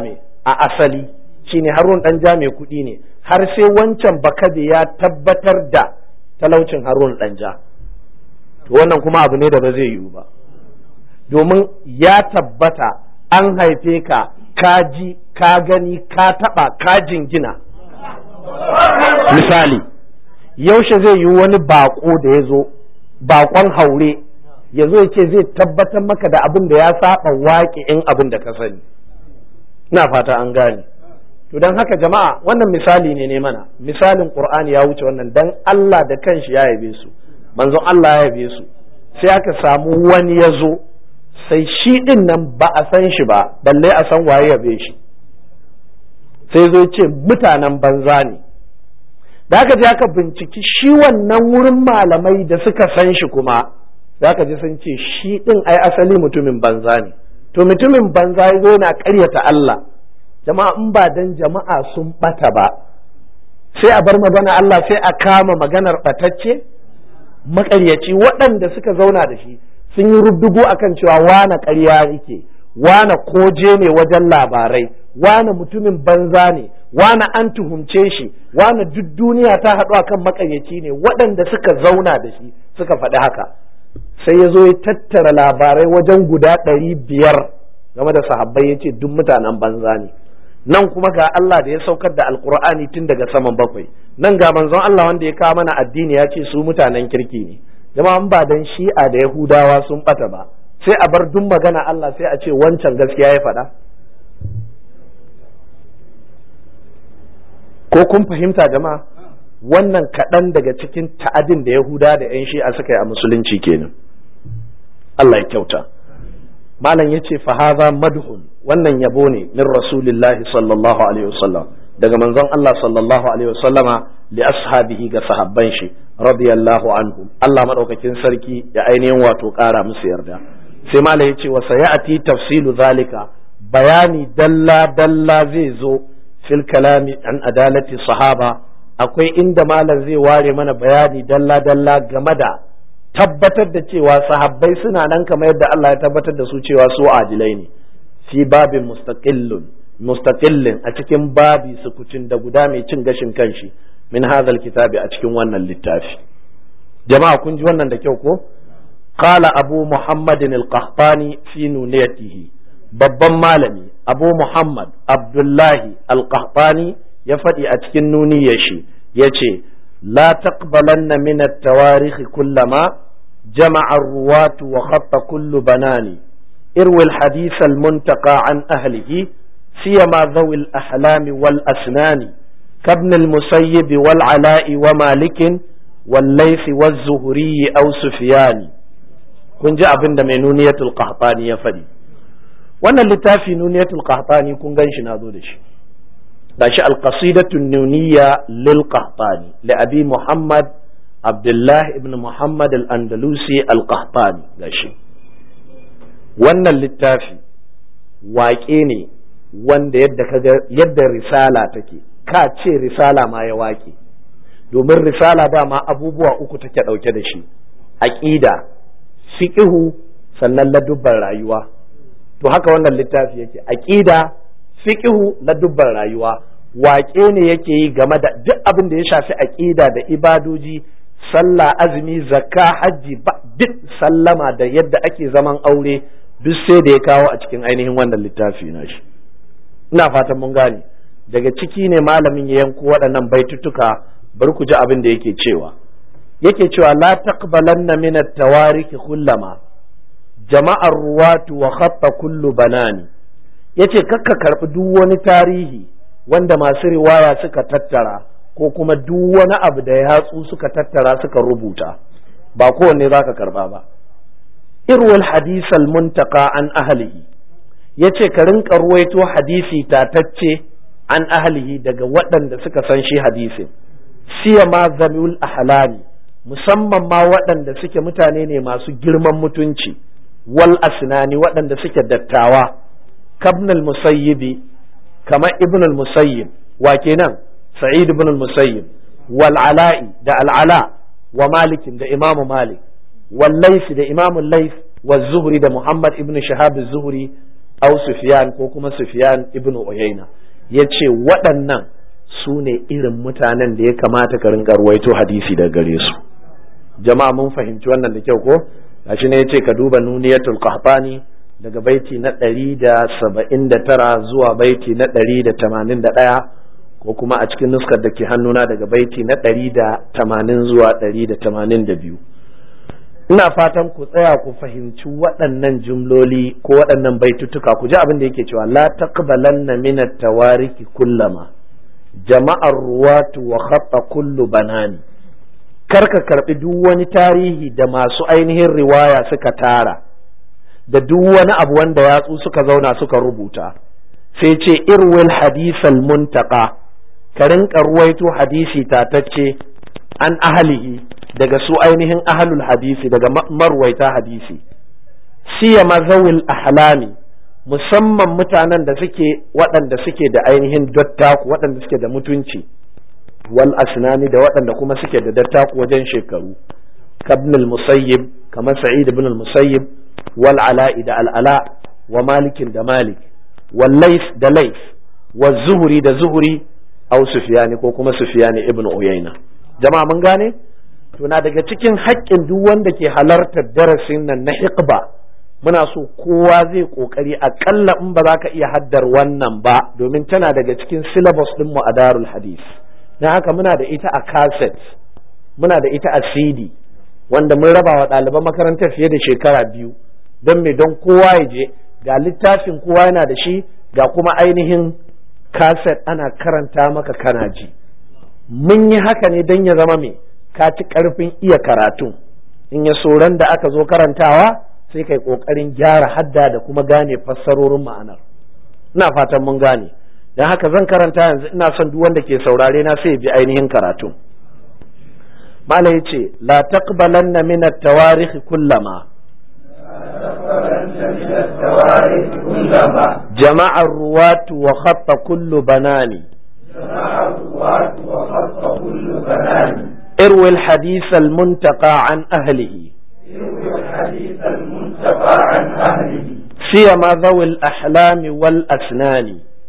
a asali shine harun dan ja mai kuɗi ne har sai wancan bakabe ya tabbatar da talaucin harun dan ja to wannan kuma abu ne da ba zai yiwu ba domin ya tabbata an haife ka ka ji ka gani ka taba ka jingina misali yaushe zai yi wani bako da ya zo bakon haure ya zo ya ce zai tabbatar maka da abin da ya saba waƙe in abin da ka sani ina fata an gane to don haka jama'a wannan misali ne ne mana misalin qur'ani ya wuce wannan dan Allah da kanshi ya yabe su manzon Allah ya yabe su sai aka samu wani ya zo sai shi din nan ba a san shi ba balle a san waye yabe shi sai zo ce mutanen banza ne da aka je aka binciki shi wannan wurin malamai da suka san shi kuma da aka ji sun ce shi din ai asali mutumin banza ne to mutumin banza ya zo yana ƙaryata Allah jama'a in ba dan jama'a sun bata ba sai a bar magana Allah sai a kama maganar batacce makaryaci waɗanda suka zauna da shi sun yi rubdugu akan cewa wane ƙarya yake wane koje ne wajen labarai wane mutumin banza ne wane an tuhumce shi wane duk duniya ta haɗu akan makaryaci ne waɗanda suka zauna da shi suka faɗi haka sai ya zo ya tattara labarai wajen guda ɗari biyar game da sahabbai ya ce duk mutanen banza ne nan kuma ga Allah da ya saukar da alkur'ani tun daga saman bakwai nan ga manzon Allah wanda ya kawo mana addini ya ce su mutanen kirki ne jama'an ba dan shi'a da yahudawa sun bata ba sai a bar duk magana Allah sai a ce wancan gaskiya ya faɗa ko kun fahimta jama'a wannan kaɗan daga cikin ta'adin da yahuda da 'yan shi'a suka yi a musulunci kenan Allah ya kyauta malam ya ce fahaza madhun wannan yabo ne min rasulillahi sallallahu alaihi wasallam daga manzon Allah sallallahu alaihi wasallama li ashabihi ga sahabban shi radiyallahu anhu Allah madaukakin sarki ya ainihin wato ƙara musu yarda sai malam ya ce wa sayati tafsilu zalika bayani dalla dalla zai zo fil kalami an adalati sahaba akwai inda malam zai ware mana bayani dalla dalla game da tabbatar da cewa sahabbai suna nan kamar yadda Allah ya tabbatar da su cewa su adilai ne fi babin mustaqillun mustaqillin a cikin babi sukucin da guda mai cin gashin kanshi min hadhal kitabi a cikin wannan littafi jama'a kun ji wannan da kyau ko qala abu muhammadin al-qahtani fi nuniyatihi babban malami abu muhammad abdullahi al-qahtani ya faɗi a cikin nuniyar shi yace la taqbalanna min at-tawarikh kullama جمع الرواة وخط كل بنان اروي الحديث المنتقى عن أهله سيما ذوي الأحلام والأسنان كابن المسيب والعلاء ومالك والليث والزهري أو سفيان kun ji abin da mai nuniyatul qahtani ya faɗi wannan littafi nuniyatul qahtani kun gan shi na zo da shi gashi alqasidatu nuniya lil qahtani li abi muhammad Abdullahi ibn Muhammad al-Andalusi al-Qahtani gashi wannan littafi waƙe ne wanda yadda kaga yadda risala take ka ce risala ma ya waƙe domin risala dama abubuwa uku take ɗauke da shi aƙida fiƙihu sannan ladubban rayuwa to haka wannan littafi yake aƙida fiƙihu ladubban rayuwa waƙe ne yake yi game da duk abin da ya shafi aƙida da ibadoji sallah azumi zakka hajji duk sallama da yadda ake zaman aure duk sai da ya kawo a cikin ainihin wannan littafi na shi ina fatan mun gane daga ciki ne malamin ya yanko waɗannan baitutuka bar ku ji abin da yake cewa yake cewa la taqbalanna min at-tawarikh kullama jama'ar ruwatu wa khatta kullu banani yace kakka karbi duk wani tarihi wanda masu riwaya suka tattara ko kuma duk wani abu da yatsu suka tattara suka rubuta ba kowanne za ka karba ba irwal hadisal muntaka an ahlihi ya ce ka rinka ruwaito hadisi tatacce an ahlihi daga waɗanda suka san shi hadisin siya ma zamul ahlami musamman ma waɗanda suke mutane ne masu girman mutunci wal asnani waɗanda suke dattawa kabnal musayyibi kamar ibnul musayyib wa kenan سعيد بن المسيب والعلاء ده العلاء ومالك ده إمام مالك والليث ده إمام الليث والزهري ده محمد ابن شهاب الزهري aw sufyan ko kuma sufyan ibn uyayna yace waɗannan su ne irin mutanen da ya kamata ka rinka ruwaito hadisi daga gare su jama'a mun fahimci wannan da kyau ko gashi ne yace ka duba nuniyatul qahtani daga baiti na ɗari da saba'in da tara zuwa baiti na ɗari da tamanin da ɗaya ko kuma a cikin nuskar da ke hannuna daga baiti na ɗari da tamanin zuwa ɗari da tamanin da biyu ina fatan ku tsaya ku fahimci waɗannan jumloli ko waɗannan baitutuka ku ji abin da yake cewa la taqbalanna min at-tawariki kullama jama'ar ruwatu wa khatta kullu banani kar ka karbi duk wani tarihi da masu ainihin riwaya suka tara da duk wani abu wanda yatsu suka zauna suka rubuta sai ce irwil hadisal muntaka ka rinka ruwaito hadisi tatacce an ahalihi daga su ainihin ahalul hadisi daga marwaita hadisi siya mazawil ahlami musamman mutanen da suke waɗanda suke da ainihin dattaku waɗanda suke da mutunci wal asnani da waɗanda kuma suke da dattaku wajen shekaru kabnul musayyib kamar sa'id ibn al-musayyib wal ala'i da al'ala wa malikin da malik wal laif da laif wa zuhuri da zuhuri au sufyani ko kuma sufyani ibn uyayna jama'a mun gane to na daga cikin haƙƙin duk wanda ke halartar darasin nan na hiqba muna so kowa zai kokari akalla in ba za ka iya haddar wannan ba domin tana daga cikin syllabus din mu a darul hadis na haka muna da ita a cassette muna da ita a cd wanda mun raba wa ɗaliban makarantar fiye da shekara biyu don me don kowa ya je ga littafin kowa yana da shi ga kuma ainihin kaset ana karanta maka kana ji mun yi haka ne don ya zama me ka ci karfin iya karatu in ya soran da aka zo karantawa sai kai kokarin gyara hadda da kuma gane fassarorin ma'anar ina fatan mun gane don haka zan karanta yanzu ina son duk wanda ke saurare na sai bi ainihin karatu mala yace la taqbalanna min at-tawarikh kullama جمع الرواة وخط كل بنان اروي الحديث المنتقى عن أهله سيما ذوي الأحلام والأسنان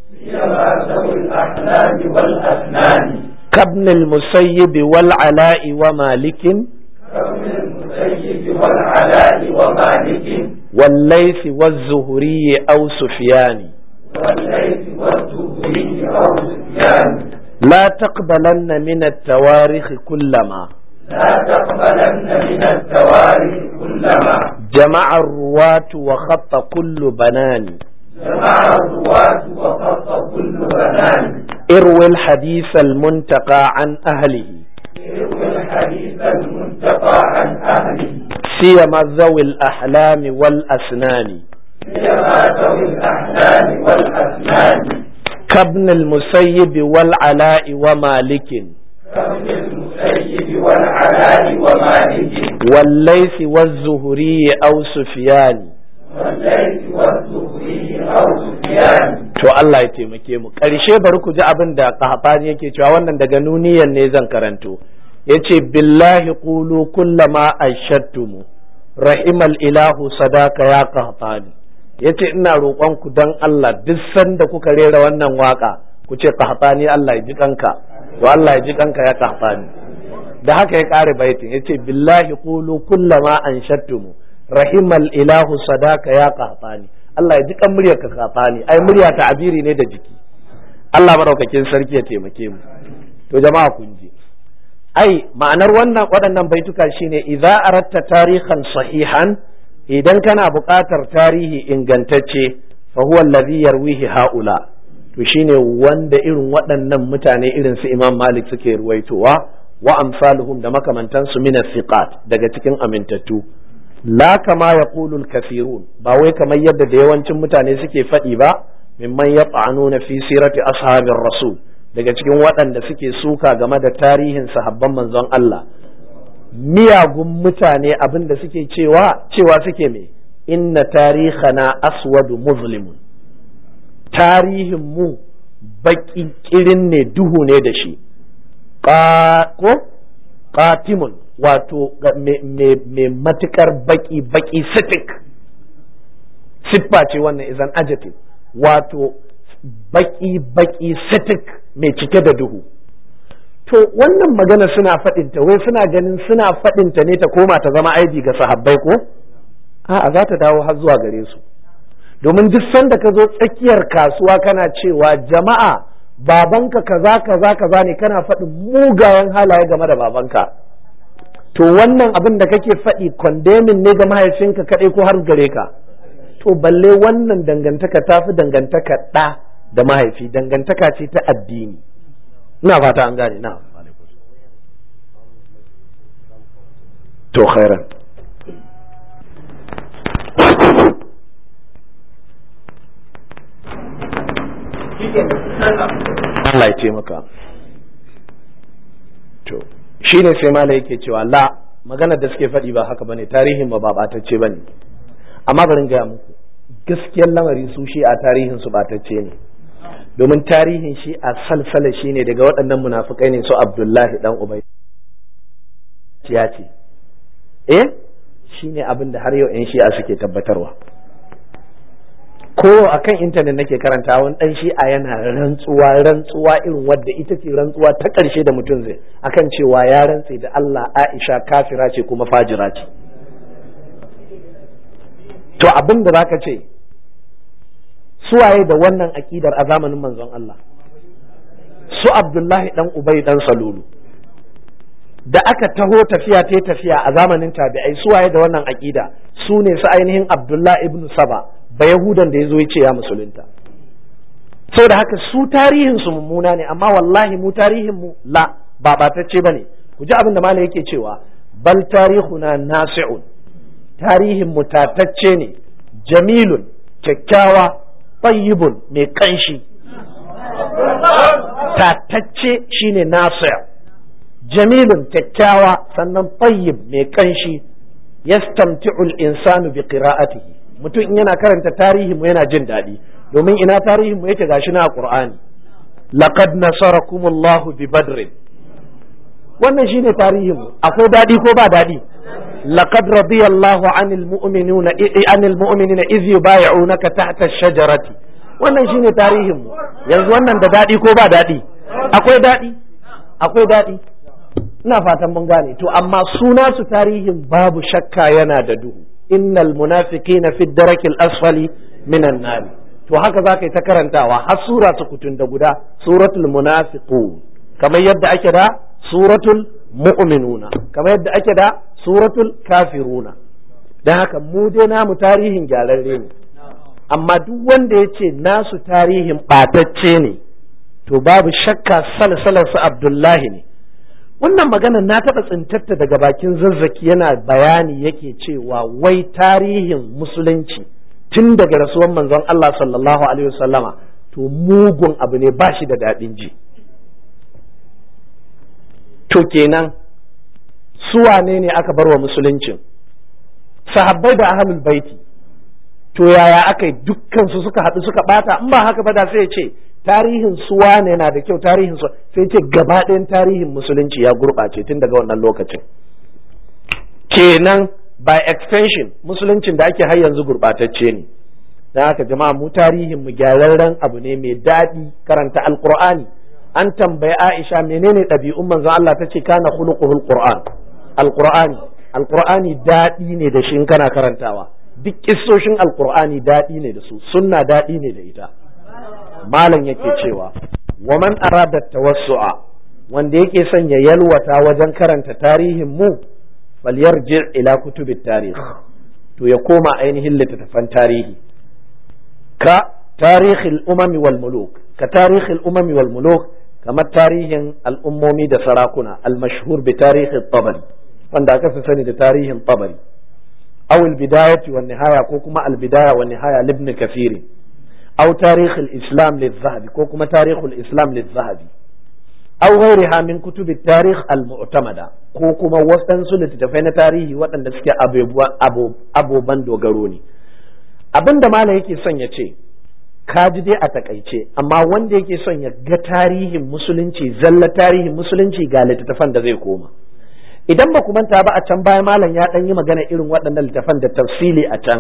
كابن المسيب والعلاء ومالك كابن المسيب والعلاء ومالك والليث والزهري أو سفيان والليث والزهري أو سفيان لا تقبلن من التواريخ كلما لا تقبلن من التواريخ كلما جمع الرواة وخط كل بنان جمع الرواة وخط كل بنان اروي الحديث المنتقى عن أهله يروي الحديث المنتقى عن أهله سيما ذوي الأحلام والأسنان سيما ذوي الأحلام والأسنان كابن المسيب والعلاء ومالك كابن المسيب والعلاء ومالك والليث والزهري أو سفيان والليث والزهري أو سفيان to Allah ya taimake mu ƙarshe bari ku ji abin da kahfani yake cewa wannan daga nuniyan ne zan karanto yace billahi qulu kullama ashadtumu rahimal ilahu sadaka ya kahfani yace ina roƙon ku dan Allah duk sanda kuka rera wannan waka ku ce kahfani Allah ya ji kanka to Allah ya ji kanka ya kahfani da haka ya ƙare baitin yace billahi qulu kullama anshadtumu rahimal ilahu sadaka ya kahfani Allah ya ji kan muryar ka kafani ai murya ta abiri ne da jiki Allah madaukakin sarki ya taimake mu to jama'a kun ji ai ma'anar wannan waɗannan baituka shine idza aratta tarihan sahihan idan kana buƙatar tarihi ingantacce fa huwa allazi yarwihi haula to shine wanda irin waɗannan mutane irin su Imam Malik suke ruwaitowa wa amsaluhum da makamantansu min thiqat daga cikin amintattu la kama ya ƙulul kafirun ba wai kamar yadda da yawancin mutane suke faɗi ba mimman ya na fi sirati ashabin rasul daga cikin waɗanda suke suka game da tarihin sahabban manzon Allah miyagun mutane abin da suke cewa cewa suke me inna tarihana aswadu muslimun tarihin mu baƙi kirin ne duhu ne da shi ko qatimun wato mai matukar baki baki sitik siffa ce wannan is an adjective wato baki baki sitik mai cike da duhu to wannan magana suna faɗinta wai suna ganin suna faɗinta ne ta koma ta zama aibi ga sahabbai ko a'a za ta dawo har zuwa gare su domin duk sanda ka zo tsakiyar kasuwa kana cewa jama'a babanka kaza kaza kaza ne kana faɗin mugayen halaye game da babanka to wannan abin da kake faɗi condemning ne ga mahaifinka kaɗai ko har gare ka to balle wannan dangantaka ta fi dangantaka ɗa da mahaifi dangantaka ce ta addini ina fata an gane na to khairan Allah ya ce maka to shi ne sai mala yake cewa la maganar da suke faɗi ba haka bane tarihin ba batacce bane amma bari gaya muku gaskiyar lamari su shi a tarihin su batacce ne domin tarihin shi a salsala shi ne daga waɗannan munafukai ne su abdullahi dan ubai ya ce eh shi ne abin da har yau 'yan shi'a suke tabbatarwa ko a kan intanet nake karanta wani dan shi'a yana rantsuwa rantsuwa irin wadda ita ce rantsuwa ta ƙarshe da mutum zai akan cewa ya rantse da Allah Aisha kafira ce kuma fajira ce to abin da zaka ce suwaye da wannan aƙidar a zamanin manzon Allah su Abdullahi dan Ubay dan Salulu da aka taho tafiya ta tafiya a zamanin tabi'ai suwaye da wannan aƙida su ne su ainihin Abdullahi ibn Saba ba Yahudan da ya zo ya ce ya musulunta da haka su tarihin su mummuna ne amma wallahi mu tarihin mu la ba batacce bane ku ji abin da malam yake cewa bal tarihuna nasi'un tarihin mu tatacce ne jamilun kyakkyawa tayyibun mai kanshi tatacce shine nasi' jamilun kyakkyawa sannan tayyib mai kanshi yastamti'u al-insanu bi qira'atihi mutum in yana karanta tarihin mu yana jin daɗi domin ina tarihin mu yake gashi na Qur'ani laqad nasarakumullahu bi badrin wannan shine tarihin mu akwai daɗi ko ba daɗi laqad radiyallahu anil mu'minina anil mu'minina idh yubay'unaka tahta ash-shajarati wannan shine tarihin mu yanzu wannan da daɗi ko ba daɗi akwai daɗi akwai daɗi ina fatan mun gane to amma suna su tarihin babu shakka yana da duhu innal munafiqina fi darakil asfali minan nar to haka za ka yi ta karantawa har sura su kutun da guda suratul munafiqun kamar yadda ake da suratul mu'minuna kamar yadda ake da suratul kafiruna dan haka mu dai namu tarihin gyararre ne amma duk wanda ya ce nasu tarihin ɓatacce ne to babu shakka salsalarsu abdullahi ne wannan magana na taɓa tsintatta daga bakin zazzaki yana bayani yake cewa wai tarihin musulunci tun daga rasuwan manzon Allah sallallahu alaihi wasallama to mugun abu ne ba shi da daɗin ji to kenan su wane ne aka bar wa musuluncin sahabbai da ahlul baiti to yaya aka yi dukkan su suka haɗu suka ɓata in ba haka ba da sai ce tarihin su wane na da kyau tarihin su sai ce gaba ɗayan tarihin musulunci ya gurɓace tun daga wannan lokacin kenan by extension musuluncin da ake har yanzu gurɓatacce ne don haka jama'a mu tarihin mu gyararren abu ne mai daɗi karanta alqur'ani an tambayi Aisha menene ɗabi'un manzon Allah ta ce kana khuluquhul qur'an alqur'ani alqur'ani daɗi ne da shi in kana karantawa duk kissoshin alqur'ani daɗi ne da su sunna daɗi ne da ita malam yake cewa wa man arada tawassu'a wanda yake son ya yalwata wajen karanta tarihin mu falyarji ila kutubit tarikh to ya koma ainihin littattafan tarihi ka tarihil umami wal muluk ka tarihil umami wal muluk kamar tarihin al'ummomi da sarakuna al-mashhur bi tarihin tabari wanda aka fi sani da tarihin tabari aw al-bidayati wan nihaya ko kuma al-bidaya wan nihaya libn kathir aw tarikh al-islam liz-zahabi ko kuma tarikh al-islam liz-zahabi aw ghayriha min kutub at-tarikh al-mu'tamada ko kuma wasansu littattafai na tarihi waɗanda suke abubuwan dogaro ne abinda malam yake son ya ce ka ji dai a takaice amma wanda yake son ya ga tarihin musulunci zalla tarihin musulunci ga littattafan da zai koma idan ba ku manta ba a can baya malam ya dan yi magana irin waɗannan littattafan da tafsili a can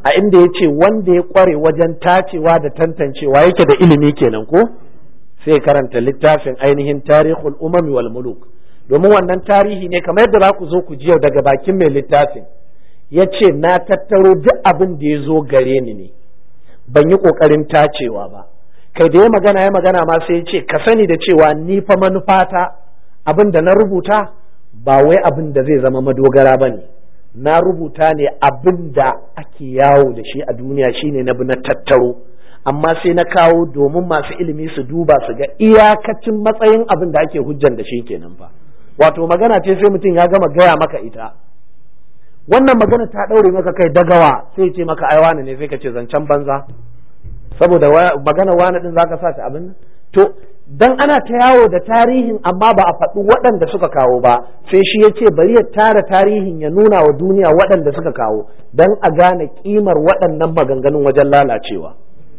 a inda ya ce wanda ya kware wajen tacewa da tantancewa yake da ilimi kenan ko sai karanta littafin ainihin tarihul umami wal muluk domin wannan tarihi ne kamar yadda za ku zo ku ji yau daga bakin mai littafin ya ce na tattaro duk abin da ya zo gare ni ne ban yi ƙoƙarin tacewa ba kai da ya magana ya magana ma sai ya ce ka sani da cewa ni fa manufata abin da na rubuta ba wai abin da zai zama madogara ba ne na rubuta ne abin da ake yawo da shi a duniya shine na bi na tattaro amma sai na kawo domin masu ilimi su duba su ga iyakacin matsayin abin da ake hujjan da shi kenan fa wato magana ce sai mutum ya gama gaya maka ita wannan magana ta ɗaure maka kai dagawa sai ce maka ai wani ne sai ka ce zancen banza saboda magana wani din zaka sa ta abin to dan ana ta yawo da tarihin amma ba a faɗi waɗanda suka kawo ba sai shi ya ce bari ya tara tarihin ya nuna wa duniya waɗanda suka kawo dan a gane kimar waɗannan maganganun wajen lalacewa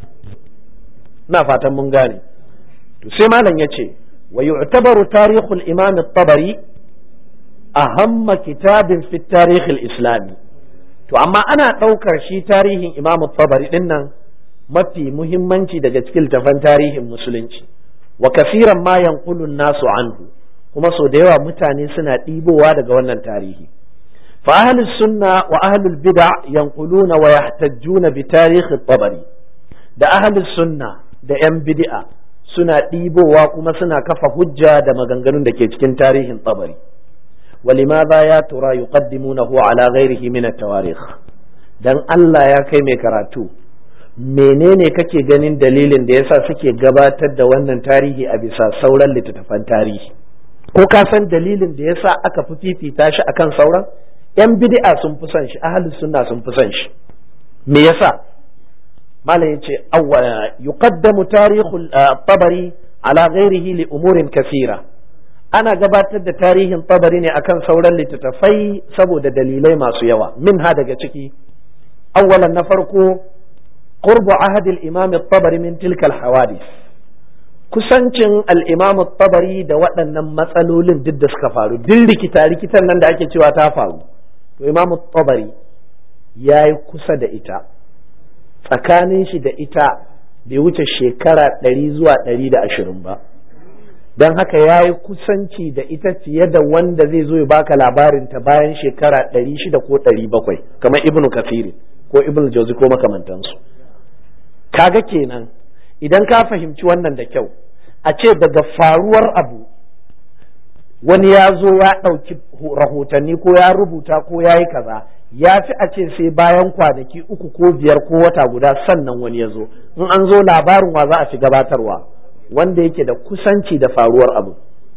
ina fatan mun gane to sai malam ya ce wa yu'tabaru tarihul imam at-tabari ahamma kitabin fi tarihil islami to amma ana ɗaukar shi tarihin imam at-tabari din nan mafi muhimmanci daga cikin tafan tarihin musulunci wa kafiran ma yanqulu nasu anhu kuma so da yawa mutane suna ɗibowa daga wannan tarihi fa ahlus sunna wa ahlul bid'a yanquluna wa yahtajjuna bi tarikh at-tabari da ahlus sunna da yan bid'a suna ɗibowa kuma suna kafa hujja da maganganun da ke cikin tarihin tabari ولماذا يا ترى يقدمونه على غيره من التواريخ dan Allah ya kai mai karatu menene kake ganin dalilin da yasa suke gabatar da wannan tarihi a bisa sauran littattafan tarihi ko ka san dalilin da yasa aka fi fifita shi akan sauran yan bid'a sun fi son shi ahlus sunna sun fi son shi me yasa malam yace awwa yuqaddamu tarihul tabari ala ghairihi li umurin kathira ana gabatar da tarihin tabari ne akan sauran littattafai saboda dalilai masu yawa min ha daga ciki awwalan na farko qurbu ahad al-imam at-tabari min tilka al-hawadith kusancin al-imam at-tabari da waɗannan matsalolin duk da suka faru duk rikita rikitan nan da ake cewa ta faru to imam at-tabari yayi kusa da ita tsakanin shi da ita bai wuce shekara ɗari zuwa ɗari da ashirin ba don haka ya yi kusanci da ita fiye da wanda zai zo ya baka labarin ta bayan shekara ɗari shida ko ɗari bakwai kamar ibnu kafiri ko ibnu jauzi ko makamantansu kaga kenan idan ka fahimci wannan da kyau a ce daga faruwar abu wani ya zo ya ɗauki rahotanni ko ya rubuta ko ya yi kaza ya fi a ce sai bayan kwanaki uku ko biyar ko wata guda sannan wani ya zo in an zo labarin wa za a fi gabatarwa wanda yake da kusanci da faruwar abu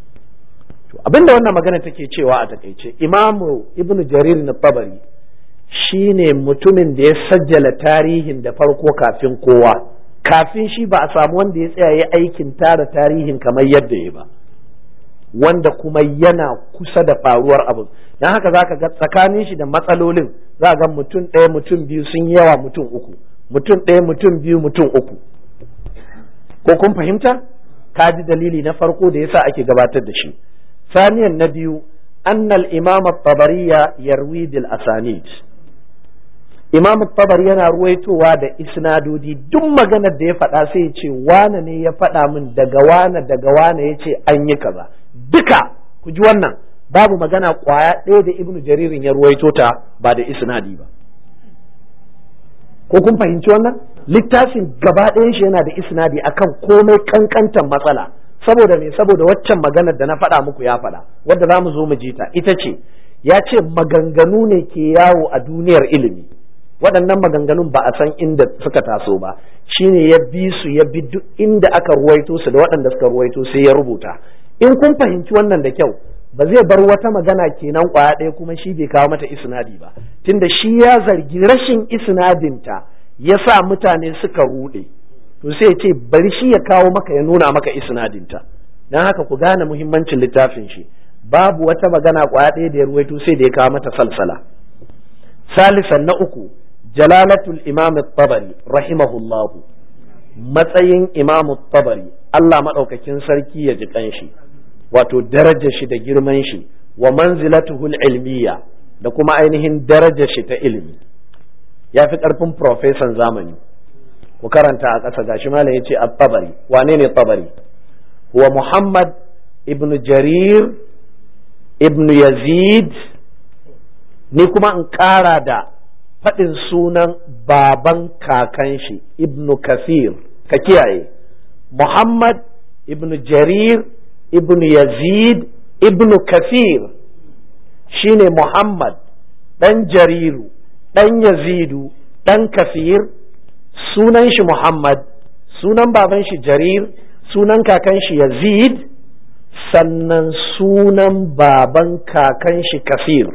abinda wannan magana take cewa a takaice imamu ibnu jarir na tabari shine mutumin da ya sajjala tarihin da farko kafin kowa kafin shi ba a samu wanda ya tsaya ya aikin tara tarihin kamar yadda ya ba wanda kuma yana kusa da faruwar abu don haka za ka ga tsakanin shi da matsalolin za ga mutum ɗaya mutum biyu sun yawa mutum uku mutum ɗaya mutum biyu mutum uku ko kun fahimta ka ji dalili na farko da yasa ake gabatar da shi saniyan na biyu annal imam tabariya yarwi bil asanid imam tabari yana ruwaitowa da isnadodi duk maganar da ya faɗa sai ya ce wane ne ya faɗa min daga wane daga wane ya ce an yi kaza duka ku ji wannan babu magana kwaya ɗaya da ibnu jaririn ya ruwaito ta ba da isnadi ba ko kun fahimci wannan littafin gaba ɗayan shi yana da isnadi akan komai kankantan matsala saboda me saboda waccan maganar da na faɗa muku ya faɗa wadda za mu zo mu ji ta ita ce ya ce maganganu ne ke yawo a duniyar ilimi waɗannan maganganun ba a san inda suka taso ba shine ya bi su ya bi duk inda aka ruwaito su da waɗanda suka ruwaito sai ya rubuta in kun fahimci wannan da kyau ba zai bar wata magana kenan kwaya ɗaya kuma shi bai kawo mata isnadi ba tunda shi ya zargi rashin isnadinta ya sa mutane suka ruɗe to sai ce bari shi ya kawo maka ya nuna maka isnadinta don haka ku gane muhimmancin littafin shi babu wata magana kwaya ɗaya da ya ruwaito sai da ya kawo mata salsala salisan na uku jalalatul imam tabari rahimahullahu matsayin imam tabari Allah maɗaukakin sarki ya ji kanshi wato darajar shi da girman shi wa manzilatuhul ilmiya da kuma ainihin darajar shi ta ilimi ya fi ƙarfin profesan zamani ku karanta a ƙasa gashi malam ya ce at-tabari wane ne tabari huwa muhammad ibn jarir ibn yazid ni kuma in ƙara da faɗin sunan baban kakan shi ibn kafir ka kiyaye muhammad ibn jarir ibn yazid ibn kafir shine muhammad ɗan jariru ɗan yazidu ɗan kafir sunan shi muhammad sunan baban shi jarir sunan kakan shi yazid sannan sunan baban kakan shi kafir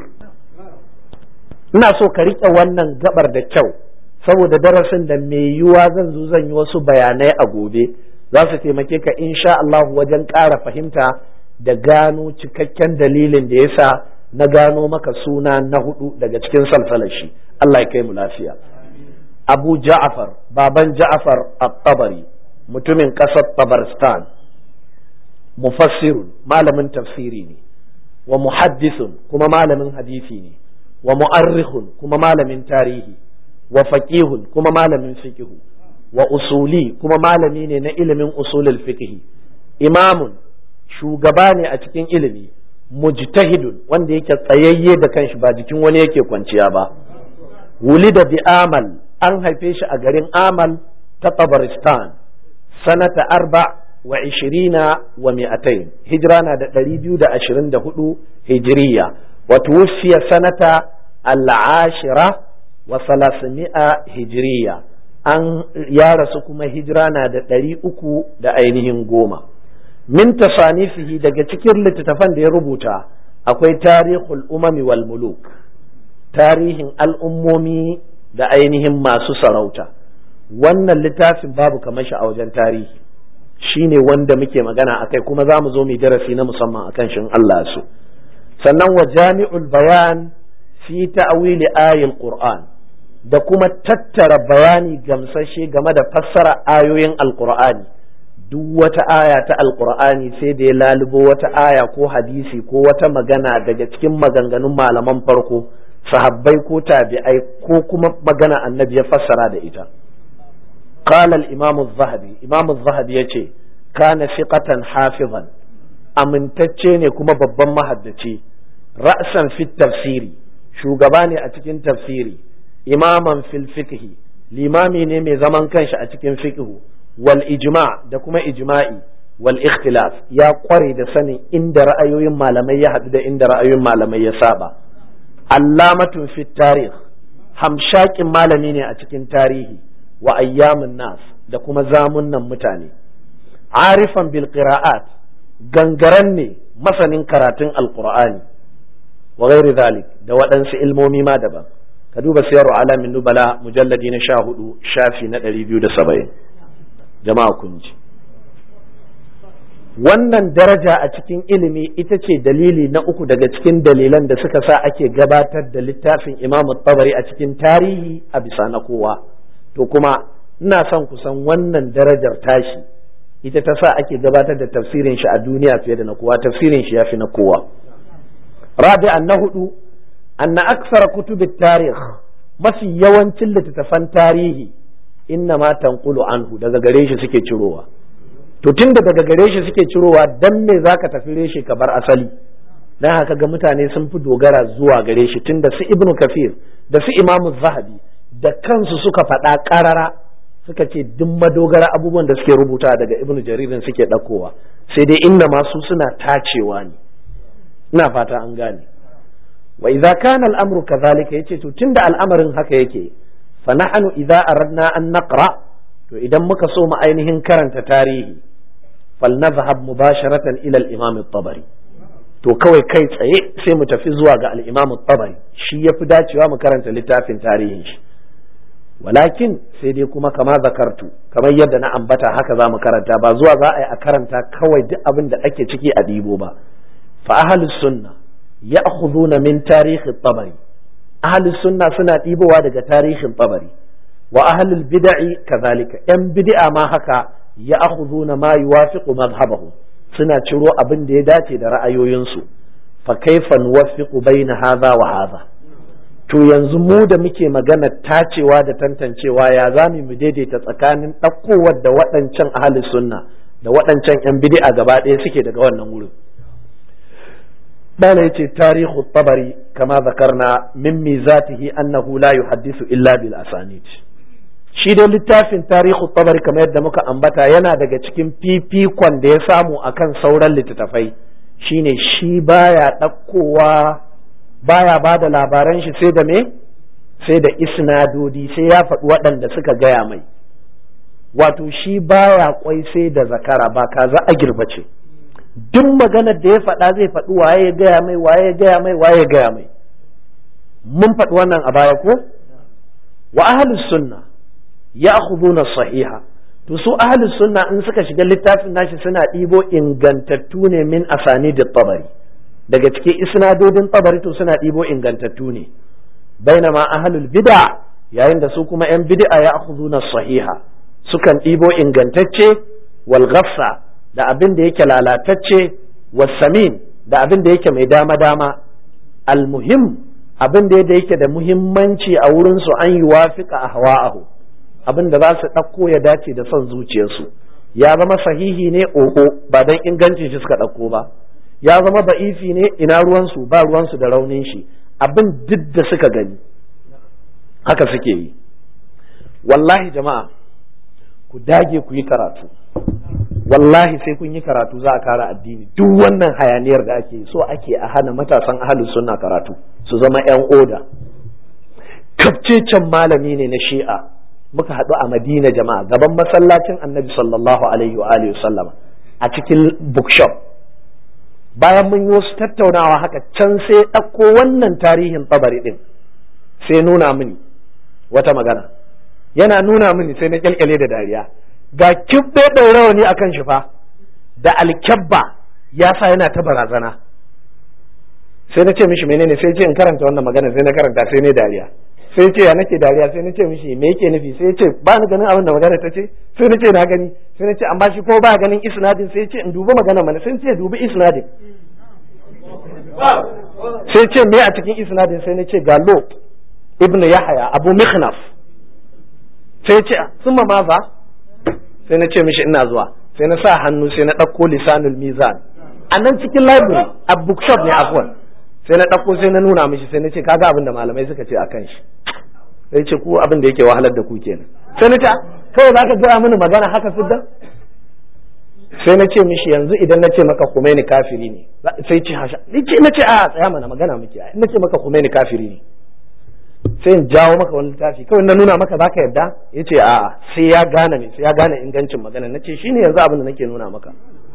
ina so ka riƙe wannan gabar da kyau saboda darasin da mai yiwuwa zan zo zan yi wasu bayanai a gobe za su taimake ka insha Allah wajen ƙara fahimta da gano cikakken dalilin da yasa na gano maka suna na hudu daga cikin salsalar shi Allah ya kai mu lafiya Abu Ja'far baban Ja'far at-Tabari mutumin ƙasar Tabaristan mufassirun malamin tafsiri ne wa muhaddisun kuma malamin hadisi ne wa mu'arrikhun kuma malamin tarihi wa faqihun kuma malamin fiqhu wa usuli kuma malami ne na ilimin usulul fiqhi imamun shugaba ne a cikin ilimi mujtahidun wanda yake tsayayye da kanshi ba jikin wani yake kwanciya ba wulida bi amal an haife shi a garin amal ta tabaristan sanata arba wa ishirina wa mi'atain hijira na da ɗari biyu da ashirin da hudu hijiriya wa tuwfiya sanata al'ashira wa salasimi'a hijiriya an ya rasu kuma hijira na da ɗari uku da ainihin goma min tasanifihi daga cikin littattafan da ya rubuta akwai tarihul umami wal muluk tarihin al'ummomi da ainihin masu sarauta wannan littafin babu kamar shi a wajen tarihi shine wanda muke magana akai kuma za mu zo mu darasi na musamman akan shin Allah su sannan wa jami'ul bayan fi ta'wili ayil qur'an da kuma tattara bayani gamsashe game da fassara ayoyin alqur'ani duk wata aya ta alqur'ani sai da ya lalubo wata aya ko hadisi ko wata magana daga cikin maganganun malaman farko sahabbai ko tabi'ai ko kuma magana annabi ya fassara da ita قال الإمام الذهبي إمام الذهبي يتي كان ثقة حافظا amintacce ne kuma babban mahaddaci ra'san fit tafsiri shugaba ne a cikin tafsiri imaman fil fiqhi limami ne mai zaman kanshi a cikin fiqhu wal ijma da kuma ijma'i wal ikhtilaf ya kware da sanin inda ra'ayoyin malamai ya haɗu da inda ra'ayoyin malamai ya saba allamatun fit tarikh hamshakin malami ne a cikin tarihi wa ayyamin nas da kuma zamunnan mutane arifan bil qira'at gangaren ne masanin karatun alqur'ani wa ghairi zalik da waɗansu ilmomi ma daban ka duba siyarwa alamin nubala mujalladi na sha hudu shafi na ɗari biyu da saba'in jama'a kun ji wannan daraja a cikin ilimi ita ce dalili na uku daga cikin dalilan da suka sa ake gabatar da littafin imam tabari a cikin tarihi a bisa na kowa to kuma ina son kusan wannan darajar tashi ita ta sa ake gabatar da tafsirin shi a duniya fiye da na kowa tafsirin shi ya fi na kowa rabi'an na hudu anna aksara kutubit tarih mafi yawancin littattafan tarihi inna ma tanqulu anhu daga gare shi suke cirowa to tunda daga gare shi suke cirowa dan me zaka tafi reshe ka bar asali dan haka ga mutane sun fi dogara zuwa gare shi tunda su ibnu kafir da su imamu zahabi da kansu suka faɗa ƙarara suka ce duk madogara abubuwan da suke rubuta daga ibnu jaririn suke ɗaukowa sai dai inda masu suna tacewa ne ina fata an gane wa idza kana al'amru kadhalika yace to tunda al'amarin haka yake fa nahnu idza aradna an naqra to idan muka so mu ainihin karanta tarihi falnadhhab mubasharatan ila al-imam at-tabari to kawai kai tsaye sai mu tafi zuwa ga al-imam at-tabari shi yafi dacewa mu karanta littafin tarihin shi walakin sai dai kuma kama zakartu kamar yadda na ambata haka za mu karanta ba zuwa za a yi a karanta kawai duk abin da ake ciki a ɗibo ba fa ahlus sunna ya'khuduna min tarihi tabari ahlus sunna suna ɗibowa daga tarihin tabari wa ahlul bid'i kazalika yan bid'a ma haka ya'khuduna ma yuwafiqu madhhabahu suna ciro abin da ya dace da ra'ayoyinsu fa kaifa nuwaffiqu baina hadha wa hadha to yanzu mu da muke magana tacewa da tantancewa ya za mu daidaita tsakanin ɗaukowar da waɗancan ahli sunna da waɗancan 'yan bidi'a gaba ɗaya suke daga wannan wurin bala yace tarihu tabari kama zakarna min mizatihi annahu la yuhaddisu illa bil asanid shi dai littafin tarihu tabari kamar yadda muka ambata yana daga cikin fifikon da ya samu akan sauran littattafai shine shi baya ɗaukowa baya ba da labaran shi sai da me sai da isnadodi sai ya faɗi waɗanda suka gaya mai wato shi baya kwai sai da zakara ba kaza a girbace duk maganar da ya faɗa zai faɗi waye ya gaya mai waye ya gaya mai waye ya gaya mai mun faɗi wannan a baya ko wa ahlus sunna ya'khuduna sahiha to su ahlus sunna in suka shiga littafin nashi suna ɗibo ingantattu ne min asanid tabari daga cikin isnadodin tabari to suna ɗibo ingantattu ne bainama ahlul bid'a yayin da su kuma yan bid'a ya'khuduna sahiha sukan ɗibo ingantacce wal ghafsa da abin da yake lalatacce wasamin da abin da yake mai dama dama almuhim abin da yake da muhimmanci a wurin su an yi wafika a hawa'ahu abin da za su ɗauko ya dace da son zuciyarsu ya zama sahihi ne oho ba dan ingancin shi suka ɗauko ba ya zama ba'ifi ne ina ruwansu ba ruwansu da raunin shi abin duk da suka gani haka suke yi wallahi jama'a ku dage ku yi karatu wallahi sai kun yi karatu za a kara addini duk wannan hayaniyar da ake so ake a hana matasan ahalus sunna karatu su zama yan oda kafcecen malami ne na shi'a muka haɗu a madina jama'a gaban masallacin annabi sallallahu alaihi wa alihi sallama a cikin bookshop bayan mun yi wasu tattaunawa haka can sai ɗauko wannan tarihin tsabari ɗin sai nuna mini wata magana yana nuna mini sai na kyalkyale da dariya ga kibbe ɗaurawani a kan shi fa da alkyabba ya sa yana ta barazana sai na ce mishi menene sai ce in karanta wannan magana sai na karanta sai ne dariya sai ce ya nake dariya sai na ce mishi me yake nufi sai ce ba ni ganin abin da magana ta ce sai na ce na gani sai na ce amma shi ko ba ganin isnadin sai ce in dubi magana mana sai ce dubi isnadin sai ce me a cikin isnadin sai na ce ga lot ibnu yahaya abu mikhnaf sai ce sun ma maza sai na ce mishi ina zuwa sai na sa hannu sai na ɗauko lisanul mizan a nan cikin library a bookshop ne afwan sai na ɗauko sai na nuna mishi sai na ce kaga abin da malamai suka ce a kan shi sai ce ku abin da yake wahalar da ku kenan sai na ce kawai za ka gaya mini magana haka siddan sai na ce mishi yanzu idan na ce maka Khomeini kafiri ne sai ce hasha ni ce na ce a tsaya mana magana muke na ce maka Khomeini kafiri ne sai in jawo maka wani littafi kawai na nuna maka zaka yadda ya ce a sai ya gane me sai ya gane ingancin magana na ce shine yanzu abin da nake nuna maka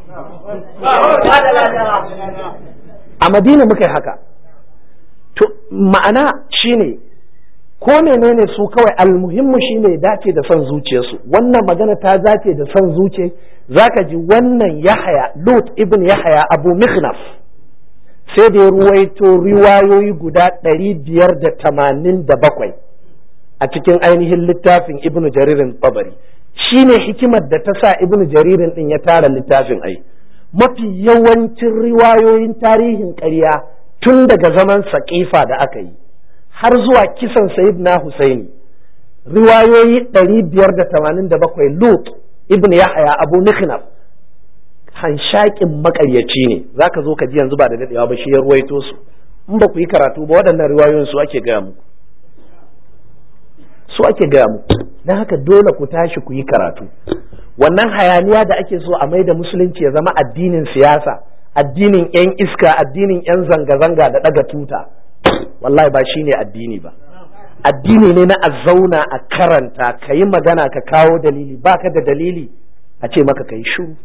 a madina muka yi haka to ma'ana shine ko menene su kawai almuhimmu shine dace da son zuciyarsu wannan magana ta dace da son zuciya zaka ji wannan yahaya lut ibn yahaya abu mikhnaf sai da ya ruwaito riwayoyi guda ɗari biyar da tamanin da bakwai a cikin ainihin littafin ibnu jaririn tabari shi ne hikimar da ta sa ibnu jaririn ɗin ya tara littafin ai mafi yawancin riwayoyin tarihin ƙarya tun daga zaman saƙifa da aka yi har zuwa kisan sayid na husaini riwayoyi ɗari biyar da tamanin da bakwai lut ibn yahaya abu mikhnaf hanshakin makaryaci ne za ka zo ka ji yanzu ba da daɗewa ba shi ya ruwaito su in ba ku yi karatu ba waɗannan riwayoyin su ake gaya muku su ake gaya muku don haka dole ku tashi ku yi karatu wannan hayaniya da ake so a mai da musulunci ya zama addinin siyasa addinin yan iska addinin yan zanga-zanga da ɗaga tuta wallahi ba shine addini ba addini ne na a zauna a karanta ka yi magana ka kawo dalili baka da dalili a ce maka ka yi shuru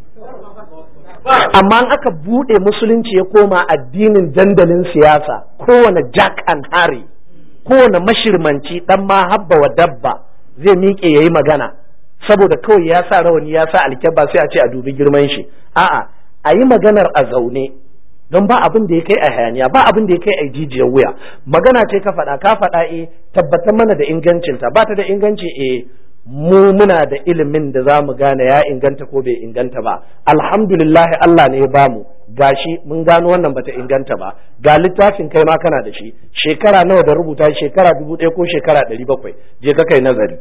amma in aka buɗe musulunci ya koma addinin dandalin siyasa kowane jack and harry kowane mashirmanci dan ma habba wa dabba zai miƙe ya yi magana saboda kawai ya sa rawani ya sa alkyabba sai a ce a dubi girman shi a'a a yi maganar a zaune don ba abin da ya kai a hayaniya ba abin da ya kai a jijiyar wuya magana ce ka faɗa ka faɗa e tabbatar mana da ingancinta ba ta da inganci e mu muna da ilimin da za mu gane ya inganta ko bai inganta ba alhamdulillah Allah ne ya bamu gashi mun gano wannan bata inganta ba ga littafin kai ma kana da shi shekara nawa da rubuta shekara dubu ɗaya ko shekara ɗari bakwai je ka kai nazari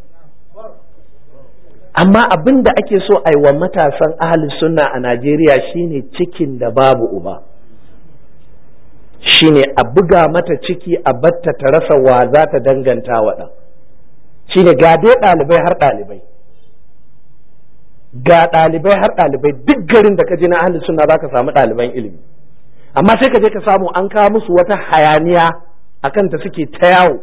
amma abin da ake so a yi wa matasan ahli sunna a najeriya shine cikin da babu uba shine a buga mata ciki a batta ta rasa wa za ta danganta wa ɗan shine ga dai ɗalibai har ɗalibai ga ɗalibai har ɗalibai duk garin da ka je na ahli sunna za ka samu ɗaliban ilimi amma sai ka je ka samu an kawo musu wata hayaniya akan ta suke ta yawo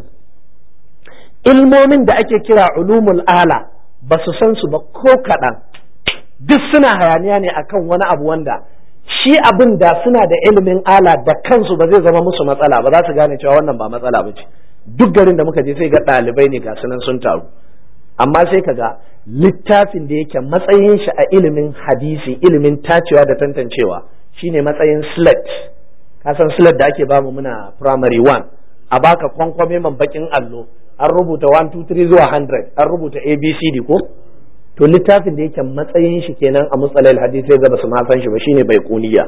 ilmomin da ake kira ulumul ala ba su san su ba ko kaɗan duk suna hayaniya ne akan wani abu wanda shi abin da suna da ilimin ala da kansu ba zai zama musu matsala ba za su gane cewa wannan ba matsala ba ce duk garin da muka je sai ga ɗalibai ne ga sunan sun taru amma sai ka ga littafin da yake matsayin shi a ilimin hadisi ilimin tacewa da tantancewa shine matsayin slet ka san slet da ake bamu muna primary one a baka kwankwame man bakin allo an rubuta 1 2 3 zuwa 100 an rubuta abcd ko to littafin da yake matsayin shi kenan a mutsalal hadisi ga basu ma san shi ba shine bai kuniya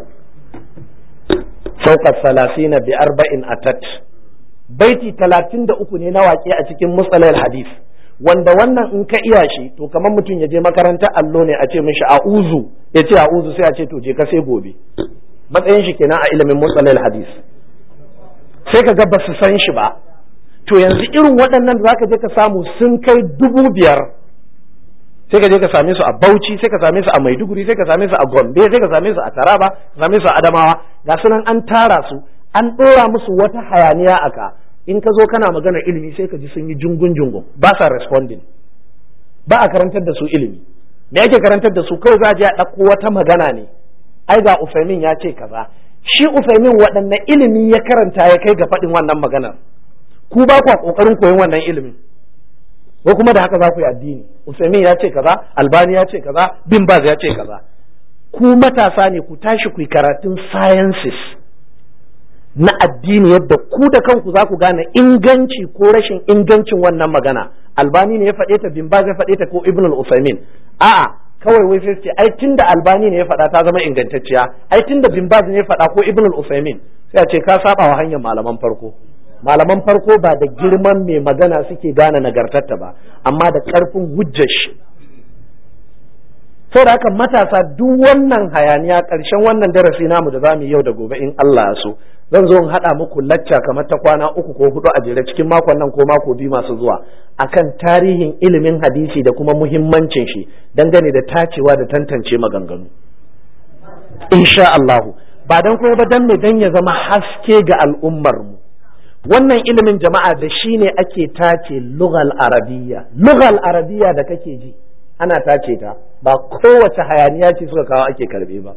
fawqa salasina bi arba'in atat baiti 33 ne na waƙe a cikin mutsalal hadis wanda wannan in ka iya shi to kamar mutum ya je makarantar allo ne a ce mishi a'uzu ya ce a'uzu sai a ce to je ka sai gobe matsayin shi kenan a ilimin mutsalal hadis sai ka ga basu san shi ba to yanzu irin waɗannan da zaka je ka samu sun kai dubu biyar sai ka je ka same su a Bauchi sai ka same su a Maiduguri sai ka same su a Gombe sai ka same su a Taraba ka same su a Adamawa ga sunan an tara su an ɗora musu wata hayaniya aka in ka zo kana magana ilimi sai ka ji sun yi jungun jungun ba sa responding ba a karantar da su ilimi me ake karantar da su kawai za a je a ɗauko wata magana ne ai ga Ufaimin ya ce kaza shi Ufaimin waɗanne ilimi ya karanta ya kai ga faɗin wannan maganar ku ba kwa kokarin koyon wannan ilimin ko kuma da haka za ku yi addini Usaimin ya ce kaza Albani ya ce kaza Bin Baz ya ce kaza ku matasa ne ku tashi ku yi karatun sciences na addini yadda ku da kanku za ku gane inganci ko rashin ingancin wannan magana Albani ne ya faɗe ta Bin Baz ya faɗe ta ko Ibn al-Usaimin a'a kawai wai sai ce ai tunda Albani ne ya faɗa ta zama ingantacciya ai tunda Bin Baz ne ya faɗa ko Ibn al-Usaimin sai a ce ka saba wa hanyar malaman farko malaman farko ba da girman mai magana suke gane nagartarta ba amma da ƙarfin hujjar shi saboda haka matasa duk wannan hayaniya ƙarshen wannan darasi namu da zamu yau da gobe in Allah ya so zan zo in haɗa muku lacca kamar ta kwana uku ko hudu a jere cikin makon nan ko mako biyu masu zuwa akan tarihin ilimin hadisi da kuma muhimmancin shi dangane da tacewa da tantance maganganu insha Allahu ba dan kuma ba dan me dan ya zama haske ga al'ummar mu wannan ilimin jama'a da shi ne ake tace lugal arabiya lugal arabiya da kake ji ana tace ta ba kowace hayaniya ce suka kawo ake karbe ba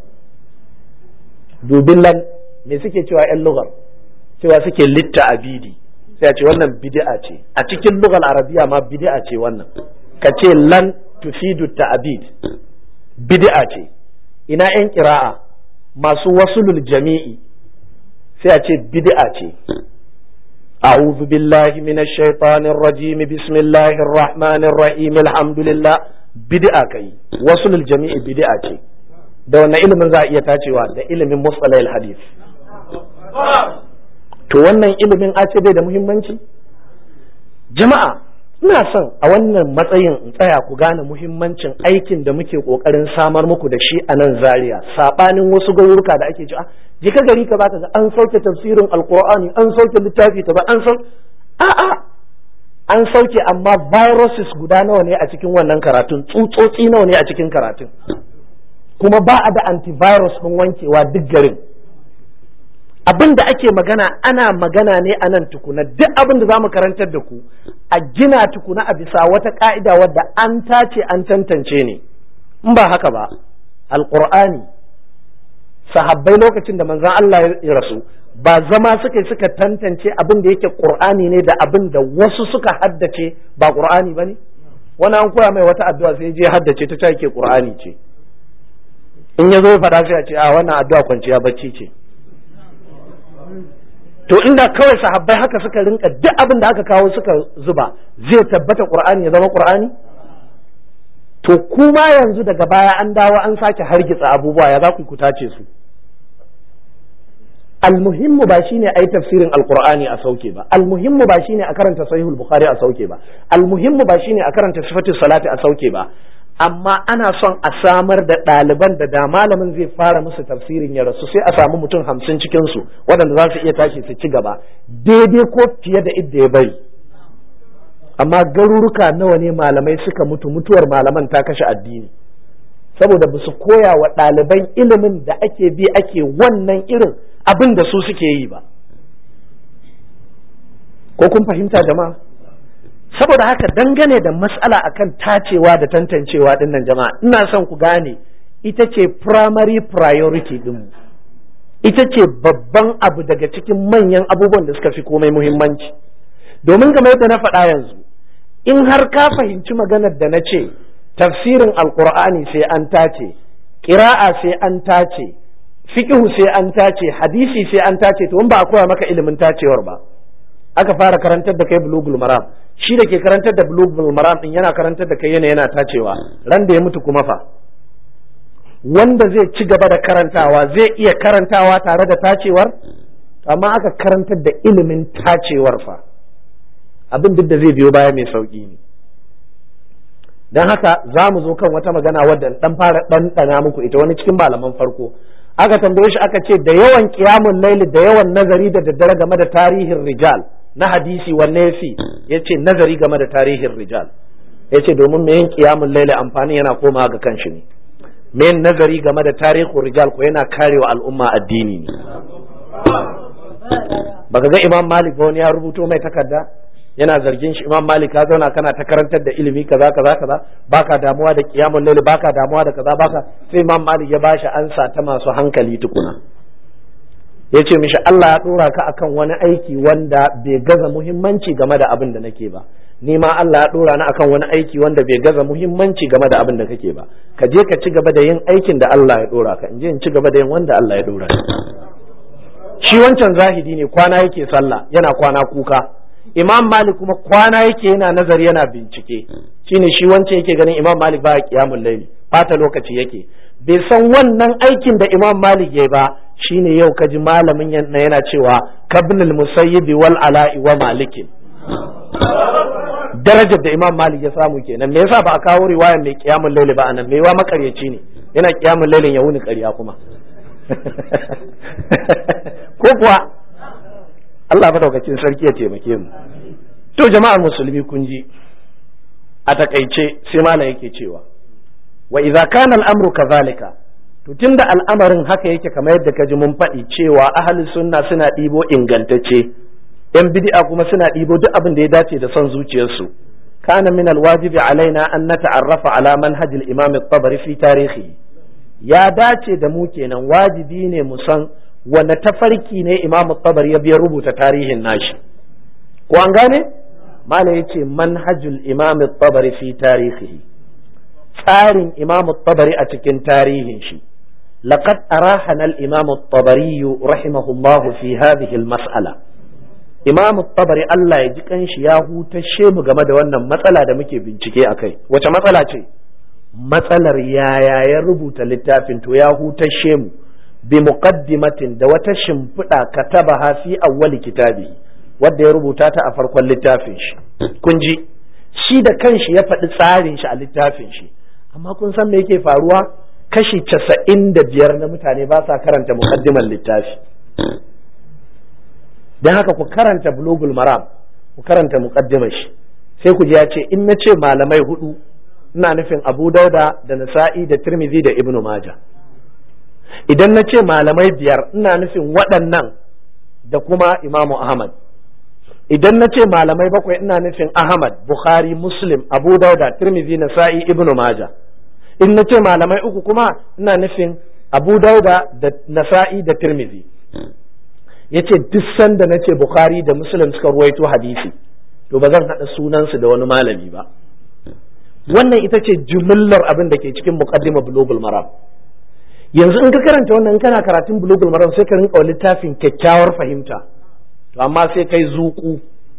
dubin lan me suke cewa yan lugal cewa suke litta abidi sai a ce wannan bid'a ce a cikin lugal arabiya ma bid'a ce wannan ka ce lan tufidu ta'abid bid'a ce ina yan kira'a masu wasulul jami'i sai a ce bid'a ce أعوذ بالله من الشيطان الرجيم بسم الله الرحمن الرحيم الحمد لله بدعة كي وصل الجميع بدعة da wannan ilimin za a iya tacewa da ilimin musalai hadith to wannan ilimin a ce bai da muhimmanci jama'a ina son a wannan matsayin in tsaya ku gane muhimmancin aikin da muke kokarin samar muku da shi a nan zaria sabanin wasu garuruka da ake cewa je ka gari ka zaka ga an sauke tafsirin alqur'ani an sauke littafi kaza an sau a'a an sauke amma viruses guda nawa ne a cikin wannan karatun tsutsotsi nawa ne a cikin karatun kuma ba a da antivirus ɗin wankewa duk garin abin da ake magana ana magana ne a nan tukuna duk abin da za mu karantar da ku a gina tukuna a bisa wata ka'ida wadda an tace an tantance ne in ba haka ba alƙur'ani sahabbai lokacin da manzon Allah ya rasu ba zama suka suka tantance abin da yake ƙur'ani ne da abin da wasu suka haddace ba ƙur'ani ba ne wani an koya mai wata addu'a sai je haddace ta take ƙur'ani ce in ya zo ya faɗa sai a ce a wannan addu'a kwanciya bacci ce to inda kawai sahabbai haka suka rinka duk abin da aka kawo suka zuba zai tabbata qur'ani ya zama qur'ani to kuma yanzu daga baya an dawo an sake hargitsa abubuwa ya za ku ku tace su almuhimmu ba shine ai tafsirin alqur'ani a sauke ba almuhimmu ba shine a karanta sahihul bukhari a sauke ba almuhimmu ba shine a karanta sifatus salati a sauke ba amma ana son a samar da ɗaliban da da malamin zai fara musu tafsirin ya rasu sai a samu mutum hamsin cikin su waɗanda za su iya tashi su ci gaba daidai ko fiye da idda ya bari amma garuruka nawa ne malamai suka mutu mutuwar malaman ta kashe addini saboda ba su koya wa ɗaliban ilimin da ake bi ake wannan irin abin da su suke yi ba ko kun fahimta jama'a saboda haka dangane da matsala akan tacewa da tantancewa dinnan jama'a ina son ku gane ita ce primary priority din ita ce babban abu daga cikin manyan abubuwan da suka fi komai muhimmanci domin game yadda na faɗa yanzu in har ka fahimci maganar da na ce tafsirin alkur'ani sai an tace ƙira'a sai an tace fiqhu sai an tace hadisi sai an tace to in ba a koya maka ilimin tacewar ba aka fara karantar da kai bulugul maram shi da ke karantar da bulugul maram din yana karantar da kai yana yana tacewa ran da ya mutu kuma fa wanda zai ci gaba da karantawa zai iya karantawa tare da tacewar amma aka karantar da ilimin tacewar fa abin duk da zai biyo baya mai sauki ne don haka za mu zo kan wata magana wadda dan fara ɗanɗana muku ita wani cikin malaman farko aka tambaye shi aka ce da yawan kiyamun laili da yawan nazari da daddare game da tarihin rijal na hadisi wanne yafi ya ce nazari game da tarihin rijal ya ce domin me yin kiyamun laili amfani yana komawa ga kanshi ne me yin nazari game da tarihin rijal ko yana karewa al'umma addini ne baka ga imam malik ba wani ya rubuto mai takarda yana zargin shi imam malik ka zauna kana ta karantar da ilimi kaza kaza kaza baka damuwa da qiyamul layl baka damuwa da kaza baka sai imam malik ya bashi ansa ta masu hankali tukuna yace mishi Allah ya dora ka akan wani aiki wanda bai gaza muhimmanci game da abin da nake ba ni ma Allah ya dora ni akan wani aiki wanda bai gaza muhimmanci game da abin da kake ba ka je ka ci gaba da yin aikin da Allah ya dora ka in je in ci gaba da yin wanda Allah ya dora shi wancan zahidi ne kwana yake sallah yana kwana kuka imam malik kuma kwana yake yana nazari yana bincike shine shi wancan yake ganin imam malik ba qiyamul layli fata lokaci yake bai san wannan aikin da imam malik yayi ba shine yau kaji malamin yana cewa kabnul musayyib wal ala'i wa malikin darajar da imam malik ya samu kenan me yasa ba a kawo riwayar mai qiyamul layli ba anan mai wa makaryaci ne yana qiyamul laylin ya wuni ƙarya kuma ko kuwa Allah madaukakin sarki ya taimake mu to jama'ar musulmi kun ji a takaice sai malam yake cewa wa idza kana al-amru kadhalika to tunda al'amarin haka yake kamar yadda ka ji mun faɗi cewa ahli sunna suna ɗibo ingantacce yan bid'a kuma suna ɗibo duk abin da ya dace da son zuciyarsu kana min al-wajibi alaina an nata'arrafa ala manhaj al-imam at-tabari fi tarihi ya dace da mu kenan wajibi ne mu san wanda tafarki ne imamu tabari ya biya rubuta tarihin nashi ko an gane mala ya ce manhajul imam tabari fi tarihi tsarin imamu tabari a cikin tarihin shi laqad arahana al-imam tabari rahimahullahu fi hadhihi al-mas'ala imamu tabari Allah ya ji kanshi ya hutashe mu game da wannan matsala da muke bincike akai wace matsala ce matsalar yaya ya rubuta littafin to ya hutashe mu bi muqaddimatin da wata shimfiɗa katabaha fi awwali kitabi wadda ya rubuta ta a farkon littafin shi kun ji shi da kanshi ya faɗi tsarin shi a littafin shi amma kun san me yake faruwa kashi casa'in da biyar na mutane ba sa karanta muqaddiman littafi don haka ku karanta bulugul maram ku karanta muqaddimar shi sai ku ji ya ce in na ce malamai hudu ina nufin abu dauda da nasa'i da tirmidhi da ibnu maja idan na ce malamai biyar ina nufin waɗannan da kuma imamu ahmad idan na ce malamai bakwai ina nufin ahmad bukhari muslim abu dauda tirmidhi nasa'i ibnu maja in na ce malamai uku kuma ina nufin abu dauda da nasa'i da tirmidhi ya ce duk sanda na ce bukhari da muslim suka ruwaito hadisi to ba zan haɗa sunansu da wani malami ba wannan ita ce jumillar abin da ke cikin muqaddima bulugul maram yanzu in ka karanta wannan kana karatun bulugul maram sai ka rinka littafin kyakkyawar fahimta to amma sai kai zuku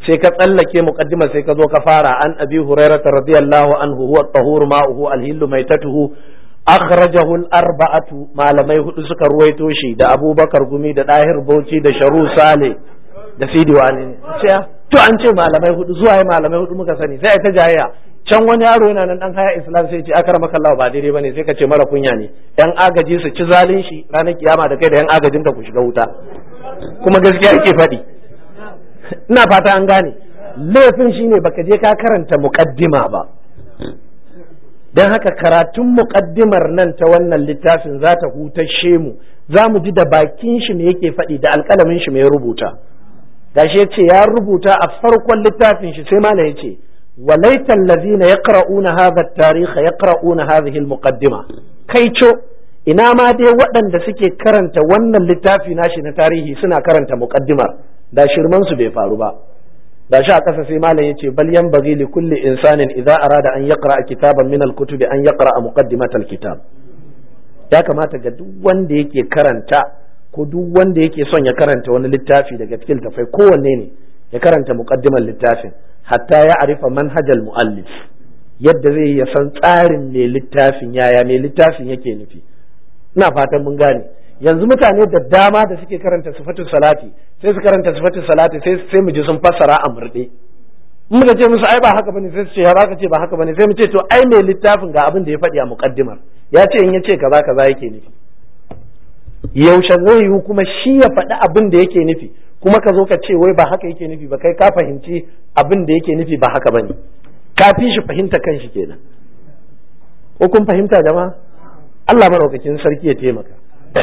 sai ka tsallake muqaddima sai ka zo ka fara an abi hurairah radiyallahu anhu huwa tahur ma'uhu alhillu maitatuhu akhrajahu al-arba'atu malamai hudu suka ruwaito shi da abubakar gumi da dahir bauchi da sharu sale da sidi wani to an ce malamai hudu zuwa yi malamai hudu muka sani sai ta jayayya can wani yaro yana nan dan haya islam sai ce akar maka Allah ba daidai bane sai ka ce mara kunya ne yan agaji su ci zalin shi ranar kiyama da kai da yan agajin ka ku shiga wuta kuma gaskiya yake faɗi ina fata an gane laifin shine baka je ka karanta muqaddima ba dan haka karatun muqaddimar nan ta wannan littafin za ta hutashe mu za mu ji da bakin shi me yake faɗi da alƙalamin shi me ya rubuta gashi ya ce ya rubuta a farkon littafin shi sai malam ya ce walaita allazina yaqra'una hadha at-tarikh yaqra'una hadhihi al-muqaddima kai co ina ma dai waɗanda suke karanta wannan littafi nashi na tarihi suna karanta muqaddimar da shirman su bai faru ba da shi a ƙasa sai malam yace bal yanbaghi li kulli insanin idza arada an yaqra kitaban min al-kutubi an yaqra muqaddimat al-kitab ya kamata ga duk wanda yake karanta ko duk wanda yake son ya karanta wani littafi daga cikin tafai kowanne ne ya karanta muqaddimar littafin hatta ya arifa manhajal muallif yadda zai ya san tsarin mai littafin yaya mai littafin yake nufi ina fatan mun gane yanzu mutane da dama da suke karanta sifatul salati sai su karanta sifatul salati sai sai mu ji sun fassara a murde in muka ce musu ai ba haka bane sai su ce ya baka ce ba haka bane sai mu ce to ai mai littafin ga abin da ya faɗi a muqaddimar ya ce in ya ce kaza kaza yake nufi yaushe zai yiwu kuma shi ya faɗi abin da yake nufi kuma ka zo ka ce wai ba haka yake nufi ba kai ka fahimci abin da yake nufi ba haka bane ka fi shi fahimta kan shi kenan ko kun fahimta jama'a Allah madaukakin sarki ya taimaka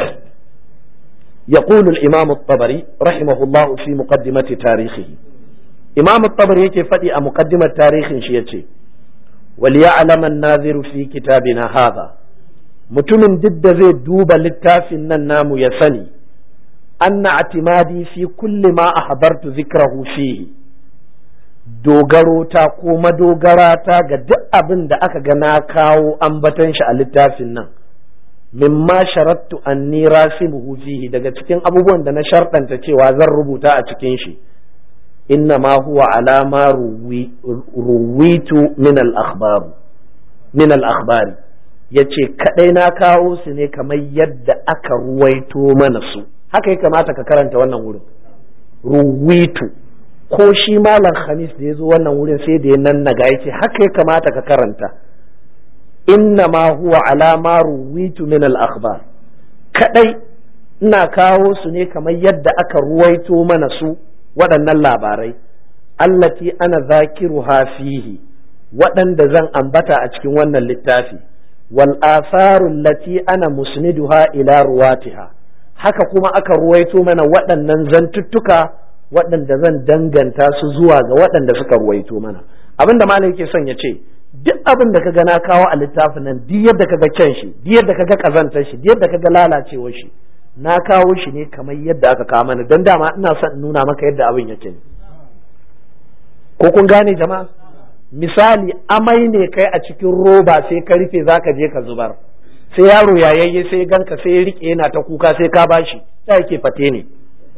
يقول الإمام الطبري رحمه الله في مقدمة تاريخه إمام الطبري يكي فدي مقدمة تاريخ شيئتي وليعلم الناظر في كتابنا هذا mutumin duk da zai duba littafin nan namu ya sani anna atimadi fi kulli ma ahbartu zikrahu fihi dogaro ta ko madogara ta ga duk abin da aka ga na kawo ambatan shi a littafin nan mimma sharattu anni rasimuhu fihi daga cikin abubuwan da na sharɗanta cewa zan rubuta a cikin shi inna ma huwa alama ruwitu min al-akhbar min al-akhbari ya ce kaɗai na kawo su ne kamar yadda aka ruwaito mana su haka ya kamata ka karanta wannan wurin ruwitu ko shi malam khamis da ya zo wannan wurin sai da ya nannaga ya ce haka ya kamata ka karanta inna ma huwa alama ruwitu min al akhbar kadai ina kawo su ne kamar yadda aka ruwaito mana su waɗannan labarai allati ana zakiruha fihi waɗanda zan ambata a cikin wannan littafi wal atharu allati ana musniduha ila ruwatiha haka kuma aka ruwaito mana waɗannan zantuttuka waɗanda zan danganta su zuwa ga waɗanda suka ruwaito mana abin da malam yake son ya ce duk abin da kaga na kawo a littafin nan duk yadda kaga kyan shi duk yadda kaga kazantar shi duk yadda kaga lalacewar shi na kawo shi ne kamar yadda aka kawo mana don dama ina son nuna maka yadda abin yake ne ko kun gane jama'a misali amai ne kai a cikin roba sai ka rufe zaka je ka zubar sai yaro yayayye sai ganka sai ya rike yana ta kuka sai ka bashi ta yake fate ne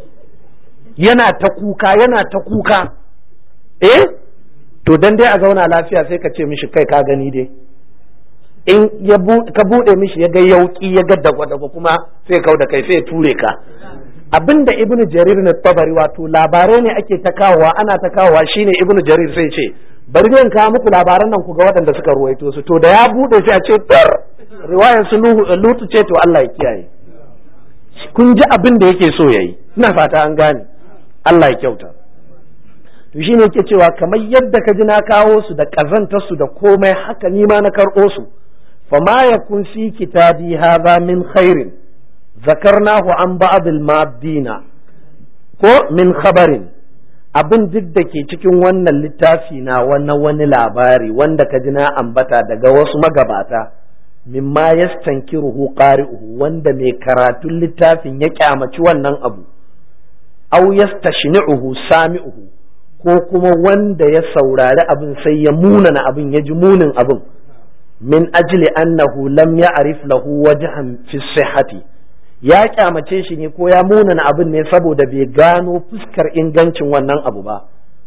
yana ta kuka yana ta kuka eh to dan dai a zauna lafiya sai ka ce mishi kai ka gani dai in ya ka bude mishi ya ga yauki ya ga dagwa-dagwa kuma sai kau da kai sai ture ka abinda ibnu jarir na tabari wato labarai ne ake ta kawowa ana ta kawowa shine ibnu jarir sai ce bari zan kawo muku labaran nan ku ga waɗanda suka ruwaito su to da ya bude sai a ce tar riwayar su lutu ce to Allah ya kiyaye kun ji abin da yake so yayi ina fata an gane Allah ya kyauta to shine yake cewa kamar yadda ka ji na kawo su da kazantar su da komai haka ni ma na karɓo su fama yakun fi kitabi hadha min khairin zakarnahu an ba'd al-maddina ko min khabarin abin duk da ke cikin wannan littafi na wannan wani labari wanda ka ji na ambata daga wasu magabata mimma yastankiruhu qari'uhu wanda mai karatun littafin ya kyamaci wannan abu aw yastashni'uhu sami'uhu ko kuma wanda ya saurari abin sai ya munana abin ya ji munin abin min ajli annahu lam ya'rif lahu wajhan fi sihhati ya kyamace shi ne ko ya munana abin ne saboda bai gano fuskar ingancin wannan abu ba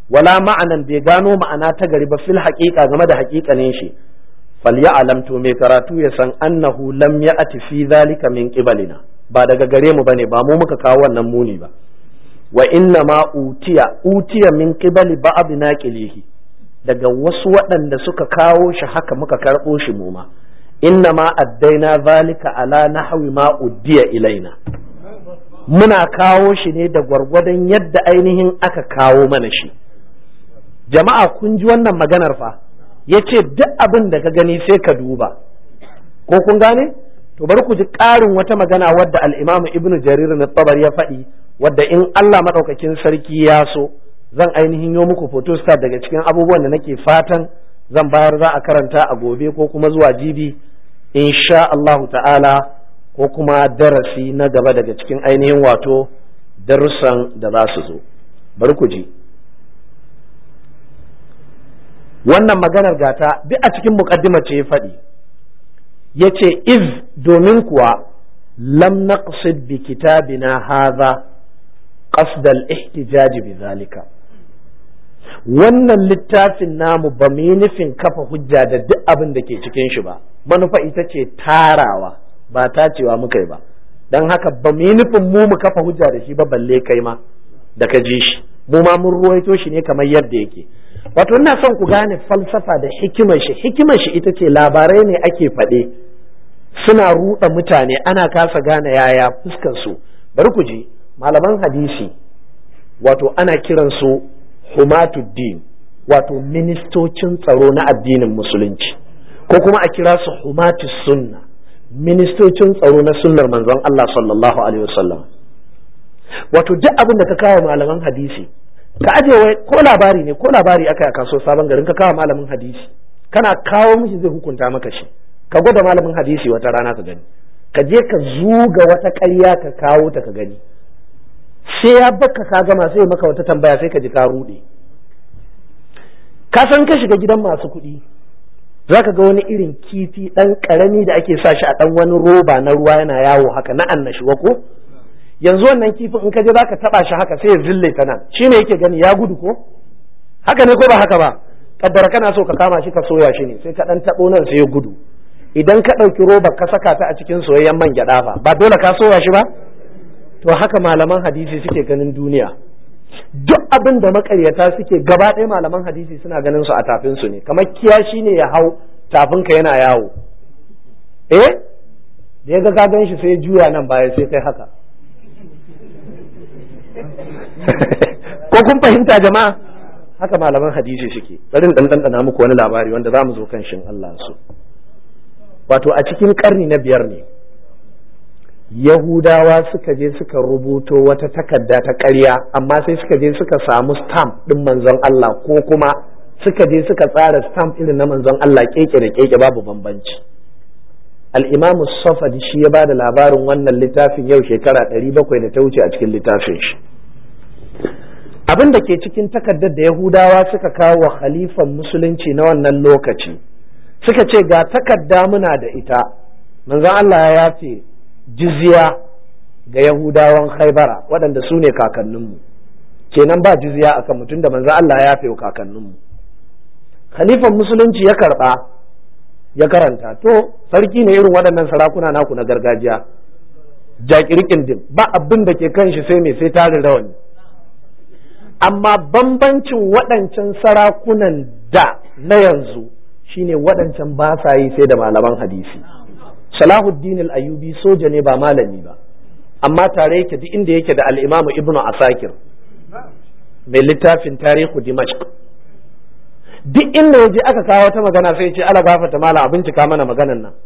wala ma'anan bai gano ma'ana ta gari ba fil haqiqa game da haƙiƙanin shi falyalam to mai karatu ya san annahu lam ya'ti fi zalika min qibalina ba daga gare mu bane ba mu muka kawo wannan muni ba wa inna ma utiya utiya min qibali ba'd naqilihi daga wasu waɗanda suka kawo shi haka muka karɓo shi mu ma inna ma addaina zalika ala nahwi ma uddiya ilaina muna kawo shi ne da gwargwadon yadda ainihin aka kawo mana shi jama'a kun ji wannan maganar fa yace duk abin da ka gani sai ka duba ko kun gane to bari ku ji ƙarin wata magana wadda al-Imam Ibn Jarir na tabari ya faɗi wadda in Allah madaukakin sarki ya so zan ainihin yo muku photostat daga cikin abubuwan da nake fatan zan bayar za a karanta a gobe ko kuma zuwa jibi insha Allahu ta'ala ko kuma darasi na gaba daga cikin ainihin wato darussan da za su zo bari ku ji wannan maganar gata duk a cikin muqaddima ce ya faɗi ya ce iz domin kuwa lam naqsid bi kitabina hadha qasd al-ihtijaj bi zalika wannan littafin namu ba mu yi nufin kafa hujja da duk abin da ke cikin shi ba manufa ita ce tarawa ba tacewa muka yi ba don haka ba mu yi nufin mu mu kafa hujja da shi ba balle kai ma da ka ji shi mu ma mun ruwaito shi ne kamar yadda yake wato ina son ku gane falsafa da hikimar shi hikimar shi ita ce labarai ne ake faɗe suna ruɗa mutane ana kasa gane yaya fuskar su bari ku ji malaman hadisi wato ana kiran su humatuddin wato ministocin tsaro na addinin musulunci ko kuma a kira su humatus sunna ministocin tsaro na sunnar manzon Allah sallallahu alaihi wasallam wato duk abin da ka kawo malaman hadisi ka aje wai ko labari ne ko labari aka yi a kaso sabon garin ka kawo malamin hadisi kana kawo mishi zai hukunta maka shi ka gwada malamin hadisi wata rana ka gani ka je ka zuga wata ƙarya ka kawo ta ka gani sai ya baka ka gama sai maka wata tambaya sai ka ji ka rude ka san ka shiga gidan masu kuɗi za ka ga wani irin kifi ɗan ƙarami da ake sa shi a ɗan wani roba na ruwa yana yawo haka na annashuwa ko yanzu wannan kifin in ka je za ka taɓa shi haka sai ya zille ta nan shi ne yake gani ya gudu ko haka ne ko ba haka ba kaddara kana so ka kama shi ka soya shi ne sai ka ɗan taɓo nan sai ya gudu idan ka ɗauki roba ka saka ta a cikin soyayyen man gyaɗa fa ba dole ka soya shi ba to haka malaman hadisi suke ganin duniya duk abin da makaryata suke gaba ɗaya malaman hadisi suna ganin su a tafin su ne kamar kiyashi ne ya hau tafinka yana yawo eh da ya ga gagan shi sai juya nan baya sai kai haka ko kun fahimta jama'a haka malaman hadisi suke bari dan dan muku wani labari wanda za mu zo kan shin Allah su wato a cikin karni na biyar ne Yahudawa suka je suka rubuto wata takarda ta ƙarya amma sai suka je suka samu stamp ɗin manzon Allah ko kuma suka je suka tsara stamp irin na manzon Allah keke da keke babu bambanci al-imamu safadi shi ya bada labarin wannan littafin yau shekara ɗari bakwai da ta wuce a cikin littafin shi abin da ke cikin takardar da Yahudawa suka kawo wa khalifan musulunci na wannan lokaci suka ce ga takarda muna da ita manzon Allah ya yafe jizya ga Yahudawan Khaibara waɗanda su ne kakanninmu kenan ba jizya a kan mutum da manzo Allah ya fi kakanninmu khalifan musulunci ya karɓa ya karanta to sarki ne irin waɗannan sarakuna naku na gargajiya jakirkin dim ba abin da ke kan shi sai mai sai tarin rawani amma bambancin waɗancan sarakunan da na yanzu shine waɗancan ba sa yi sai da malaman hadisi Salahuddin al-Ayyubi soja ne ba malami ba amma tare yake duk inda yake da al-Imam Ibn Asakir mai littafin tarihu Dimashq duk inda yaje aka kawo ta magana sai ya ce ala gafata mala a bincika mana maganan nan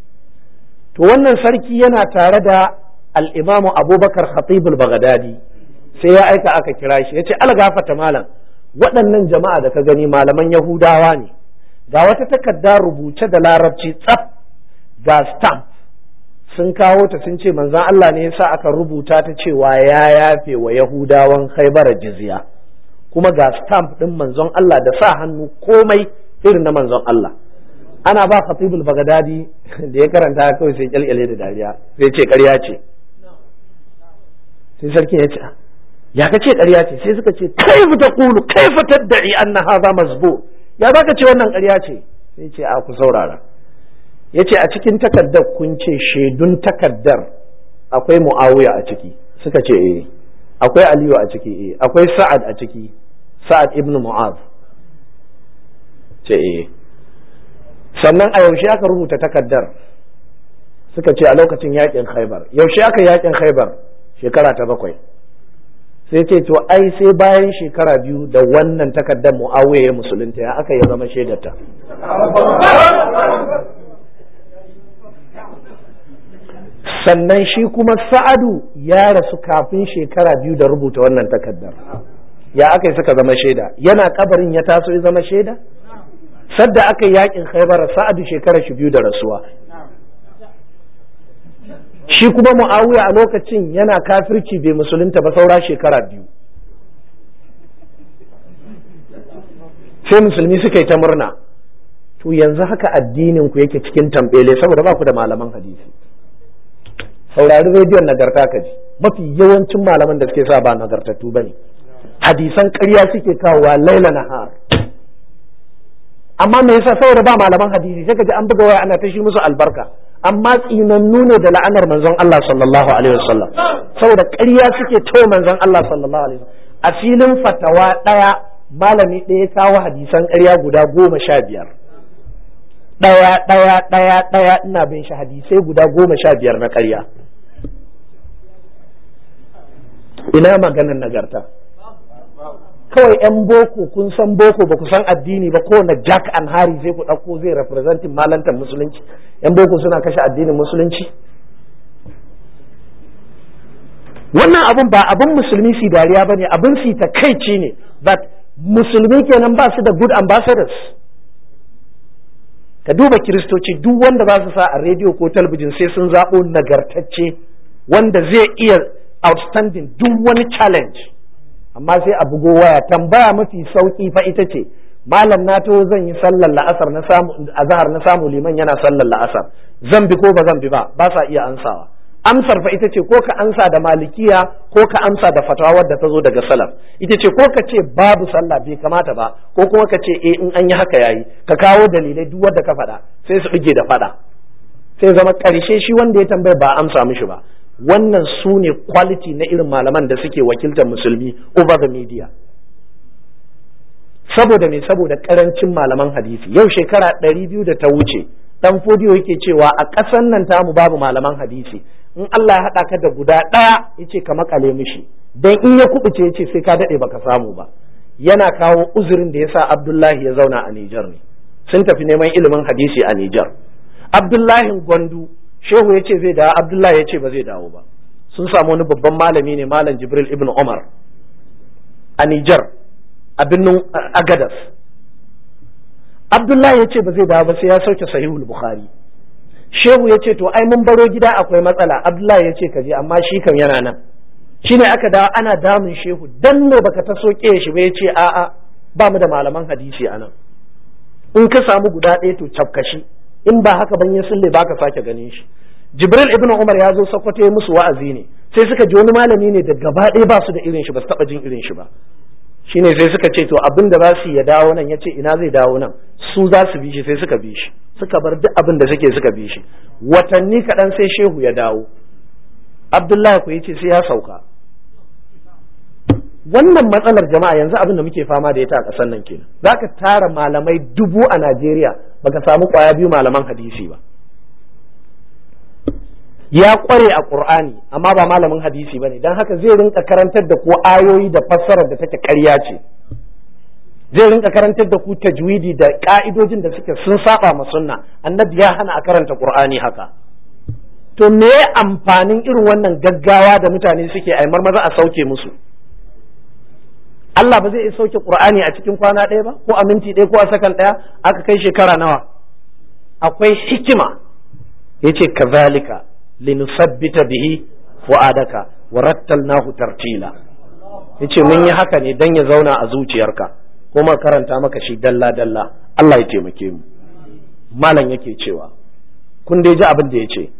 to wannan sarki yana tare da al-Imam Abubakar Khatib al-Baghdadi sai ya aika aka kira shi ya ce ala gafata malam waɗannan jama'a da ka gani malaman Yahudawa ne ga wata takarda rubuce da larabci tsaf ga stamp sun kawo ta sun ce manzon Allah ne yasa aka rubuta ta cewa ya yafe wa Yahudawan Khaibara jizya kuma ga stamp din manzon Allah da sa hannu komai irin na manzon Allah ana ba Khatibul Baghdadi da ya karanta kawai sai kyalkyale da dariya sai ce ƙarya ce sai sarki ya ce ya ka ce ƙarya ce sai suka ce kaifa taqulu kaifa tad'i anna hadha mazbur ya zaka ce wannan ƙarya ce sai ce a ku saurara yace a cikin takaddar kun ce shaidun takaddar akwai muawiya a ciki suka ce eh akwai aliyu a ciki eh akwai sa'ad a ciki sa'ad ibn mu'az ce eh sannan a yaushe aka rubuta takaddar suka ce a lokacin yakin khaibar yaushe aka yakin khaibar shekara ta bakwai sai ce to ai sai bayan shekara biyu da wannan takaddar mu'awiya ya musulunta ya aka ya zama shaidarta sannan shi kuma sa'adu ya rasu kafin shekara biyu da rubuta wannan takaddar ya aka yi suka zama shaida yana kabarin ya taso ya zama shaida sadda aka yi yakin khaibar sa'adu shekara shi biyu da rasuwa shi kuma mu'awiya a lokacin yana kafirci bai musulunta ba saura shekara biyu sai musulmi suka yi ta murna to yanzu haka addinin ku yake cikin tambele saboda ba ku da malaman hadisi saurari rediyon nagarta ka ji mafi yawancin malaman da suke sa ba nagartattu ba ne hadisan ƙarya suke kawowa laila nahar amma me yasa saboda ba malaman hadisi sai ka ji an buga waya ana ta shi musu albarka amma tsinannu ne da la'anar manzon Allah sallallahu alaihi wasallam saboda ƙarya suke to manzon Allah sallallahu alaihi wasallam a filin fatawa ɗaya malami ɗaya kawo hadisan ƙarya guda goma sha biyar ɗaya ɗaya ɗaya ɗaya ina bin shi hadisai guda goma sha biyar na ƙarya ina maganar nagarta kawai 'yan boko kun san boko ba ku san addini ba kowane jack and harry sai ku ɗauko zai representin malantar musulunci 'yan boko suna kashe addinin musulunci wannan abun ba abun musulmi su dariya ba ne abun su takaici ne but musulmi kenan ba su da good ambassadors ka duba kiristoci duk wanda za su sa a rediyo ko talabijin sai sun zaɓo nagartacce wanda zai iya outstanding duk wani challenge amma sai a bugo waya tambaya mafi sauki fa ita ce malam na to zan yi sallar la'asar na samu azhar na samu liman yana sallar la'asar zan bi ko ba zan bi ba ba sa iya ansawa amsar fa ita ce ko ka ansa da malikiya ko ka amsa da fatawa wadda ta zo daga salaf ita ce ko ka ce babu sallah bai kamata ba ko kuma ka ce eh in an yi haka yayi ka kawo dalilai duk wanda ka faɗa sai su bige da faɗa sai zama ƙarshe shi wanda ya tambaya ba amsa mishi ba wannan su ne quality na irin malaman da suke wakiltar musulmi over the media saboda me saboda karancin malaman hadisi yau shekara ɗari biyu da ta wuce dan fodiyo yake cewa a ƙasan nan tamu babu malaman hadisi in Allah ya haɗa ka da guda ɗaya yace ka makale mishi dan in ya kubuce yace sai ka daɗe baka samu ba yana kawo uzurin da yasa Abdullahi ya zauna a Nijar ne sun tafi neman ilimin hadisi a Nijar Abdullahi Gwandu shehu ya ce zai dawo abdullahi ya ce ba zai dawo ba sun samu wani babban malami ne malam jibril ibn umar a nijar a birnin agadas abdullahi ya ce ba zai dawo ba sai ya sauke sahihul bukhari shehu ya ce to ai mun baro gida akwai matsala abdullahi ya ce ka je amma shi kam yana nan shine aka dawo ana damun shehu dan me baka ta soke shi ba ya ce a'a ba mu da malaman hadisi a nan in ka samu guda ɗaya to cafkashi in ba haka ban ya sulle ba ka sake ganin shi jibril ibn umar ya zo sokoto ya musu wa'azi ne sai suka ji wani malami ne da gaba ɗaya ba su da irin shi ba su taɓa jin irin shi ba shine sai suka ce to abin da za su ya dawo nan ya ce ina zai dawo nan su za su bi shi sai suka bi shi suka bar duk abin da suke suka bi shi watanni kaɗan sai shehu ya dawo abdullahi ku ce sai ya sauka wannan matsalar jama'a yanzu abin da muke fama da ita a ƙasar nan kenan zaka tara malamai dubu a Najeriya baka samu kwaya biyu malaman hadisi ba ya kware a Qur'ani amma ba malamin hadisi bane dan haka zai rinka karantar da ku ayoyi da fassarar da take ƙarya ce zai rinka karantar da ku tajwidi da ka'idojin da suke sun saba ma sunna annabi ya hana a karanta Qur'ani haka to me amfanin irin wannan gaggawa da mutane suke ai maza a sauke musu Allah ba zai iya sauke Qur'ani a cikin kwana ɗaya ba ko a minti ɗaya ko a sakan ɗaya aka kai shekara nawa akwai hikima yace kazalika linusabbita bihi fu'adaka wa rattalnahu tartila yace mun yi haka ne dan ya zauna a zuciyarka kuma karanta maka shi dalla dalla Allah ya taimake mu malam yake cewa kun dai ji abin da yace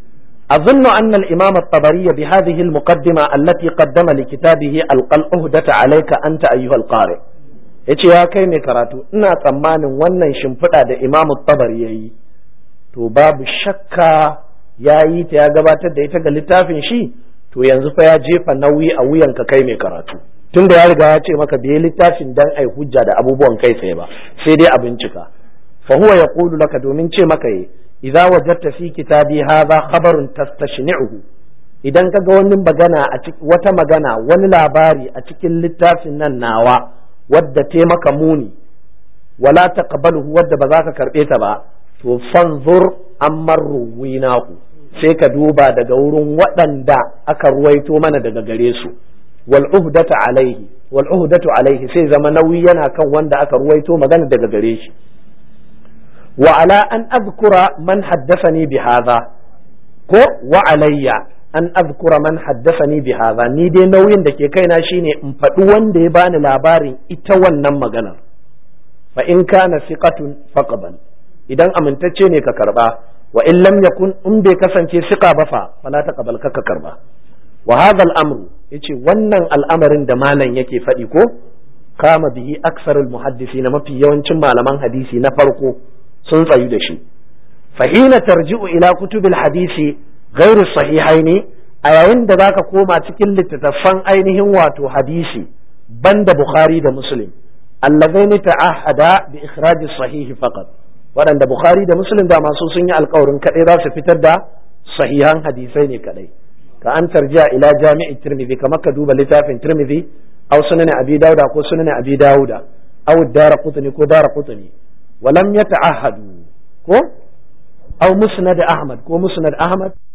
أظن أن الإمام الطبري بهذه المقدمة التي قدم لكتابه ألقى الأهدة عليك أنت أيها القارئ yace ya kai mai karatu ina tsammanin wannan shimfiɗa da imamu tabari ya yi to babu shakka ya yi ta ya gabatar da ita ga littafin shi to yanzu fa ya jefa nauyi a wuyanka kai mai karatu tunda ya riga ya ce maka bai littafin dan ai hujja da abubuwan kai tsaye ba sai dai a bincika fa huwa yaqulu laka domin ce maka yi idza wajadta fi kitabi hadha khabarun tastashni'uhu idan kaga wani magana a wata magana wani labari a cikin littafin nan nawa wadda te maka muni wala taqbaluhu wadda ba za ka karbe ta ba to fanzur amman ruwinahu sai ka duba daga wurin waɗanda aka ruwaito mana daga gare su wal uhdatu alaihi wal uhdatu alaihi sai zama nauyi yana kan wanda aka ruwaito magana daga gare shi wa ala an azkura man haddathani bi hadha ko wa alayya an azkura man haddathani bi hadha ni dai nauyin da ke kaina shine in faɗi wanda ya bani labarin ita wannan maganar fa in kana siqatun faqbal idan amintacce ne ka karba wa in lam yakun in bai kasance siqa ba fa fala taqbal ka karba wa hadha al-amru yace wannan al'amarin da malam yake faɗi ko kama bihi aksarul muhaddisi na mafi yawancin malaman hadisi na farko sun tsayu da shi fahina tarji'u ila kutubil hadisi ghairu sahihaini a yayin da zaka koma cikin littattafan ainihin wato hadisi banda bukhari da muslim allazaini ta'ahada bi ikhraj sahihi faqat waɗanda bukhari da muslim da masu sun yi alkawarin kadai za su fitar da sahihan hadisai ne kadai ka an tarjiya ila jami'i tirmidhi kamar ka duba littafin tirmidhi aw sunan abi dauda ko sunan abi dauda aw daraqutni ko daraqutni ولم يتعهدوا ko أو مسند أحمد ko musnad Ahmad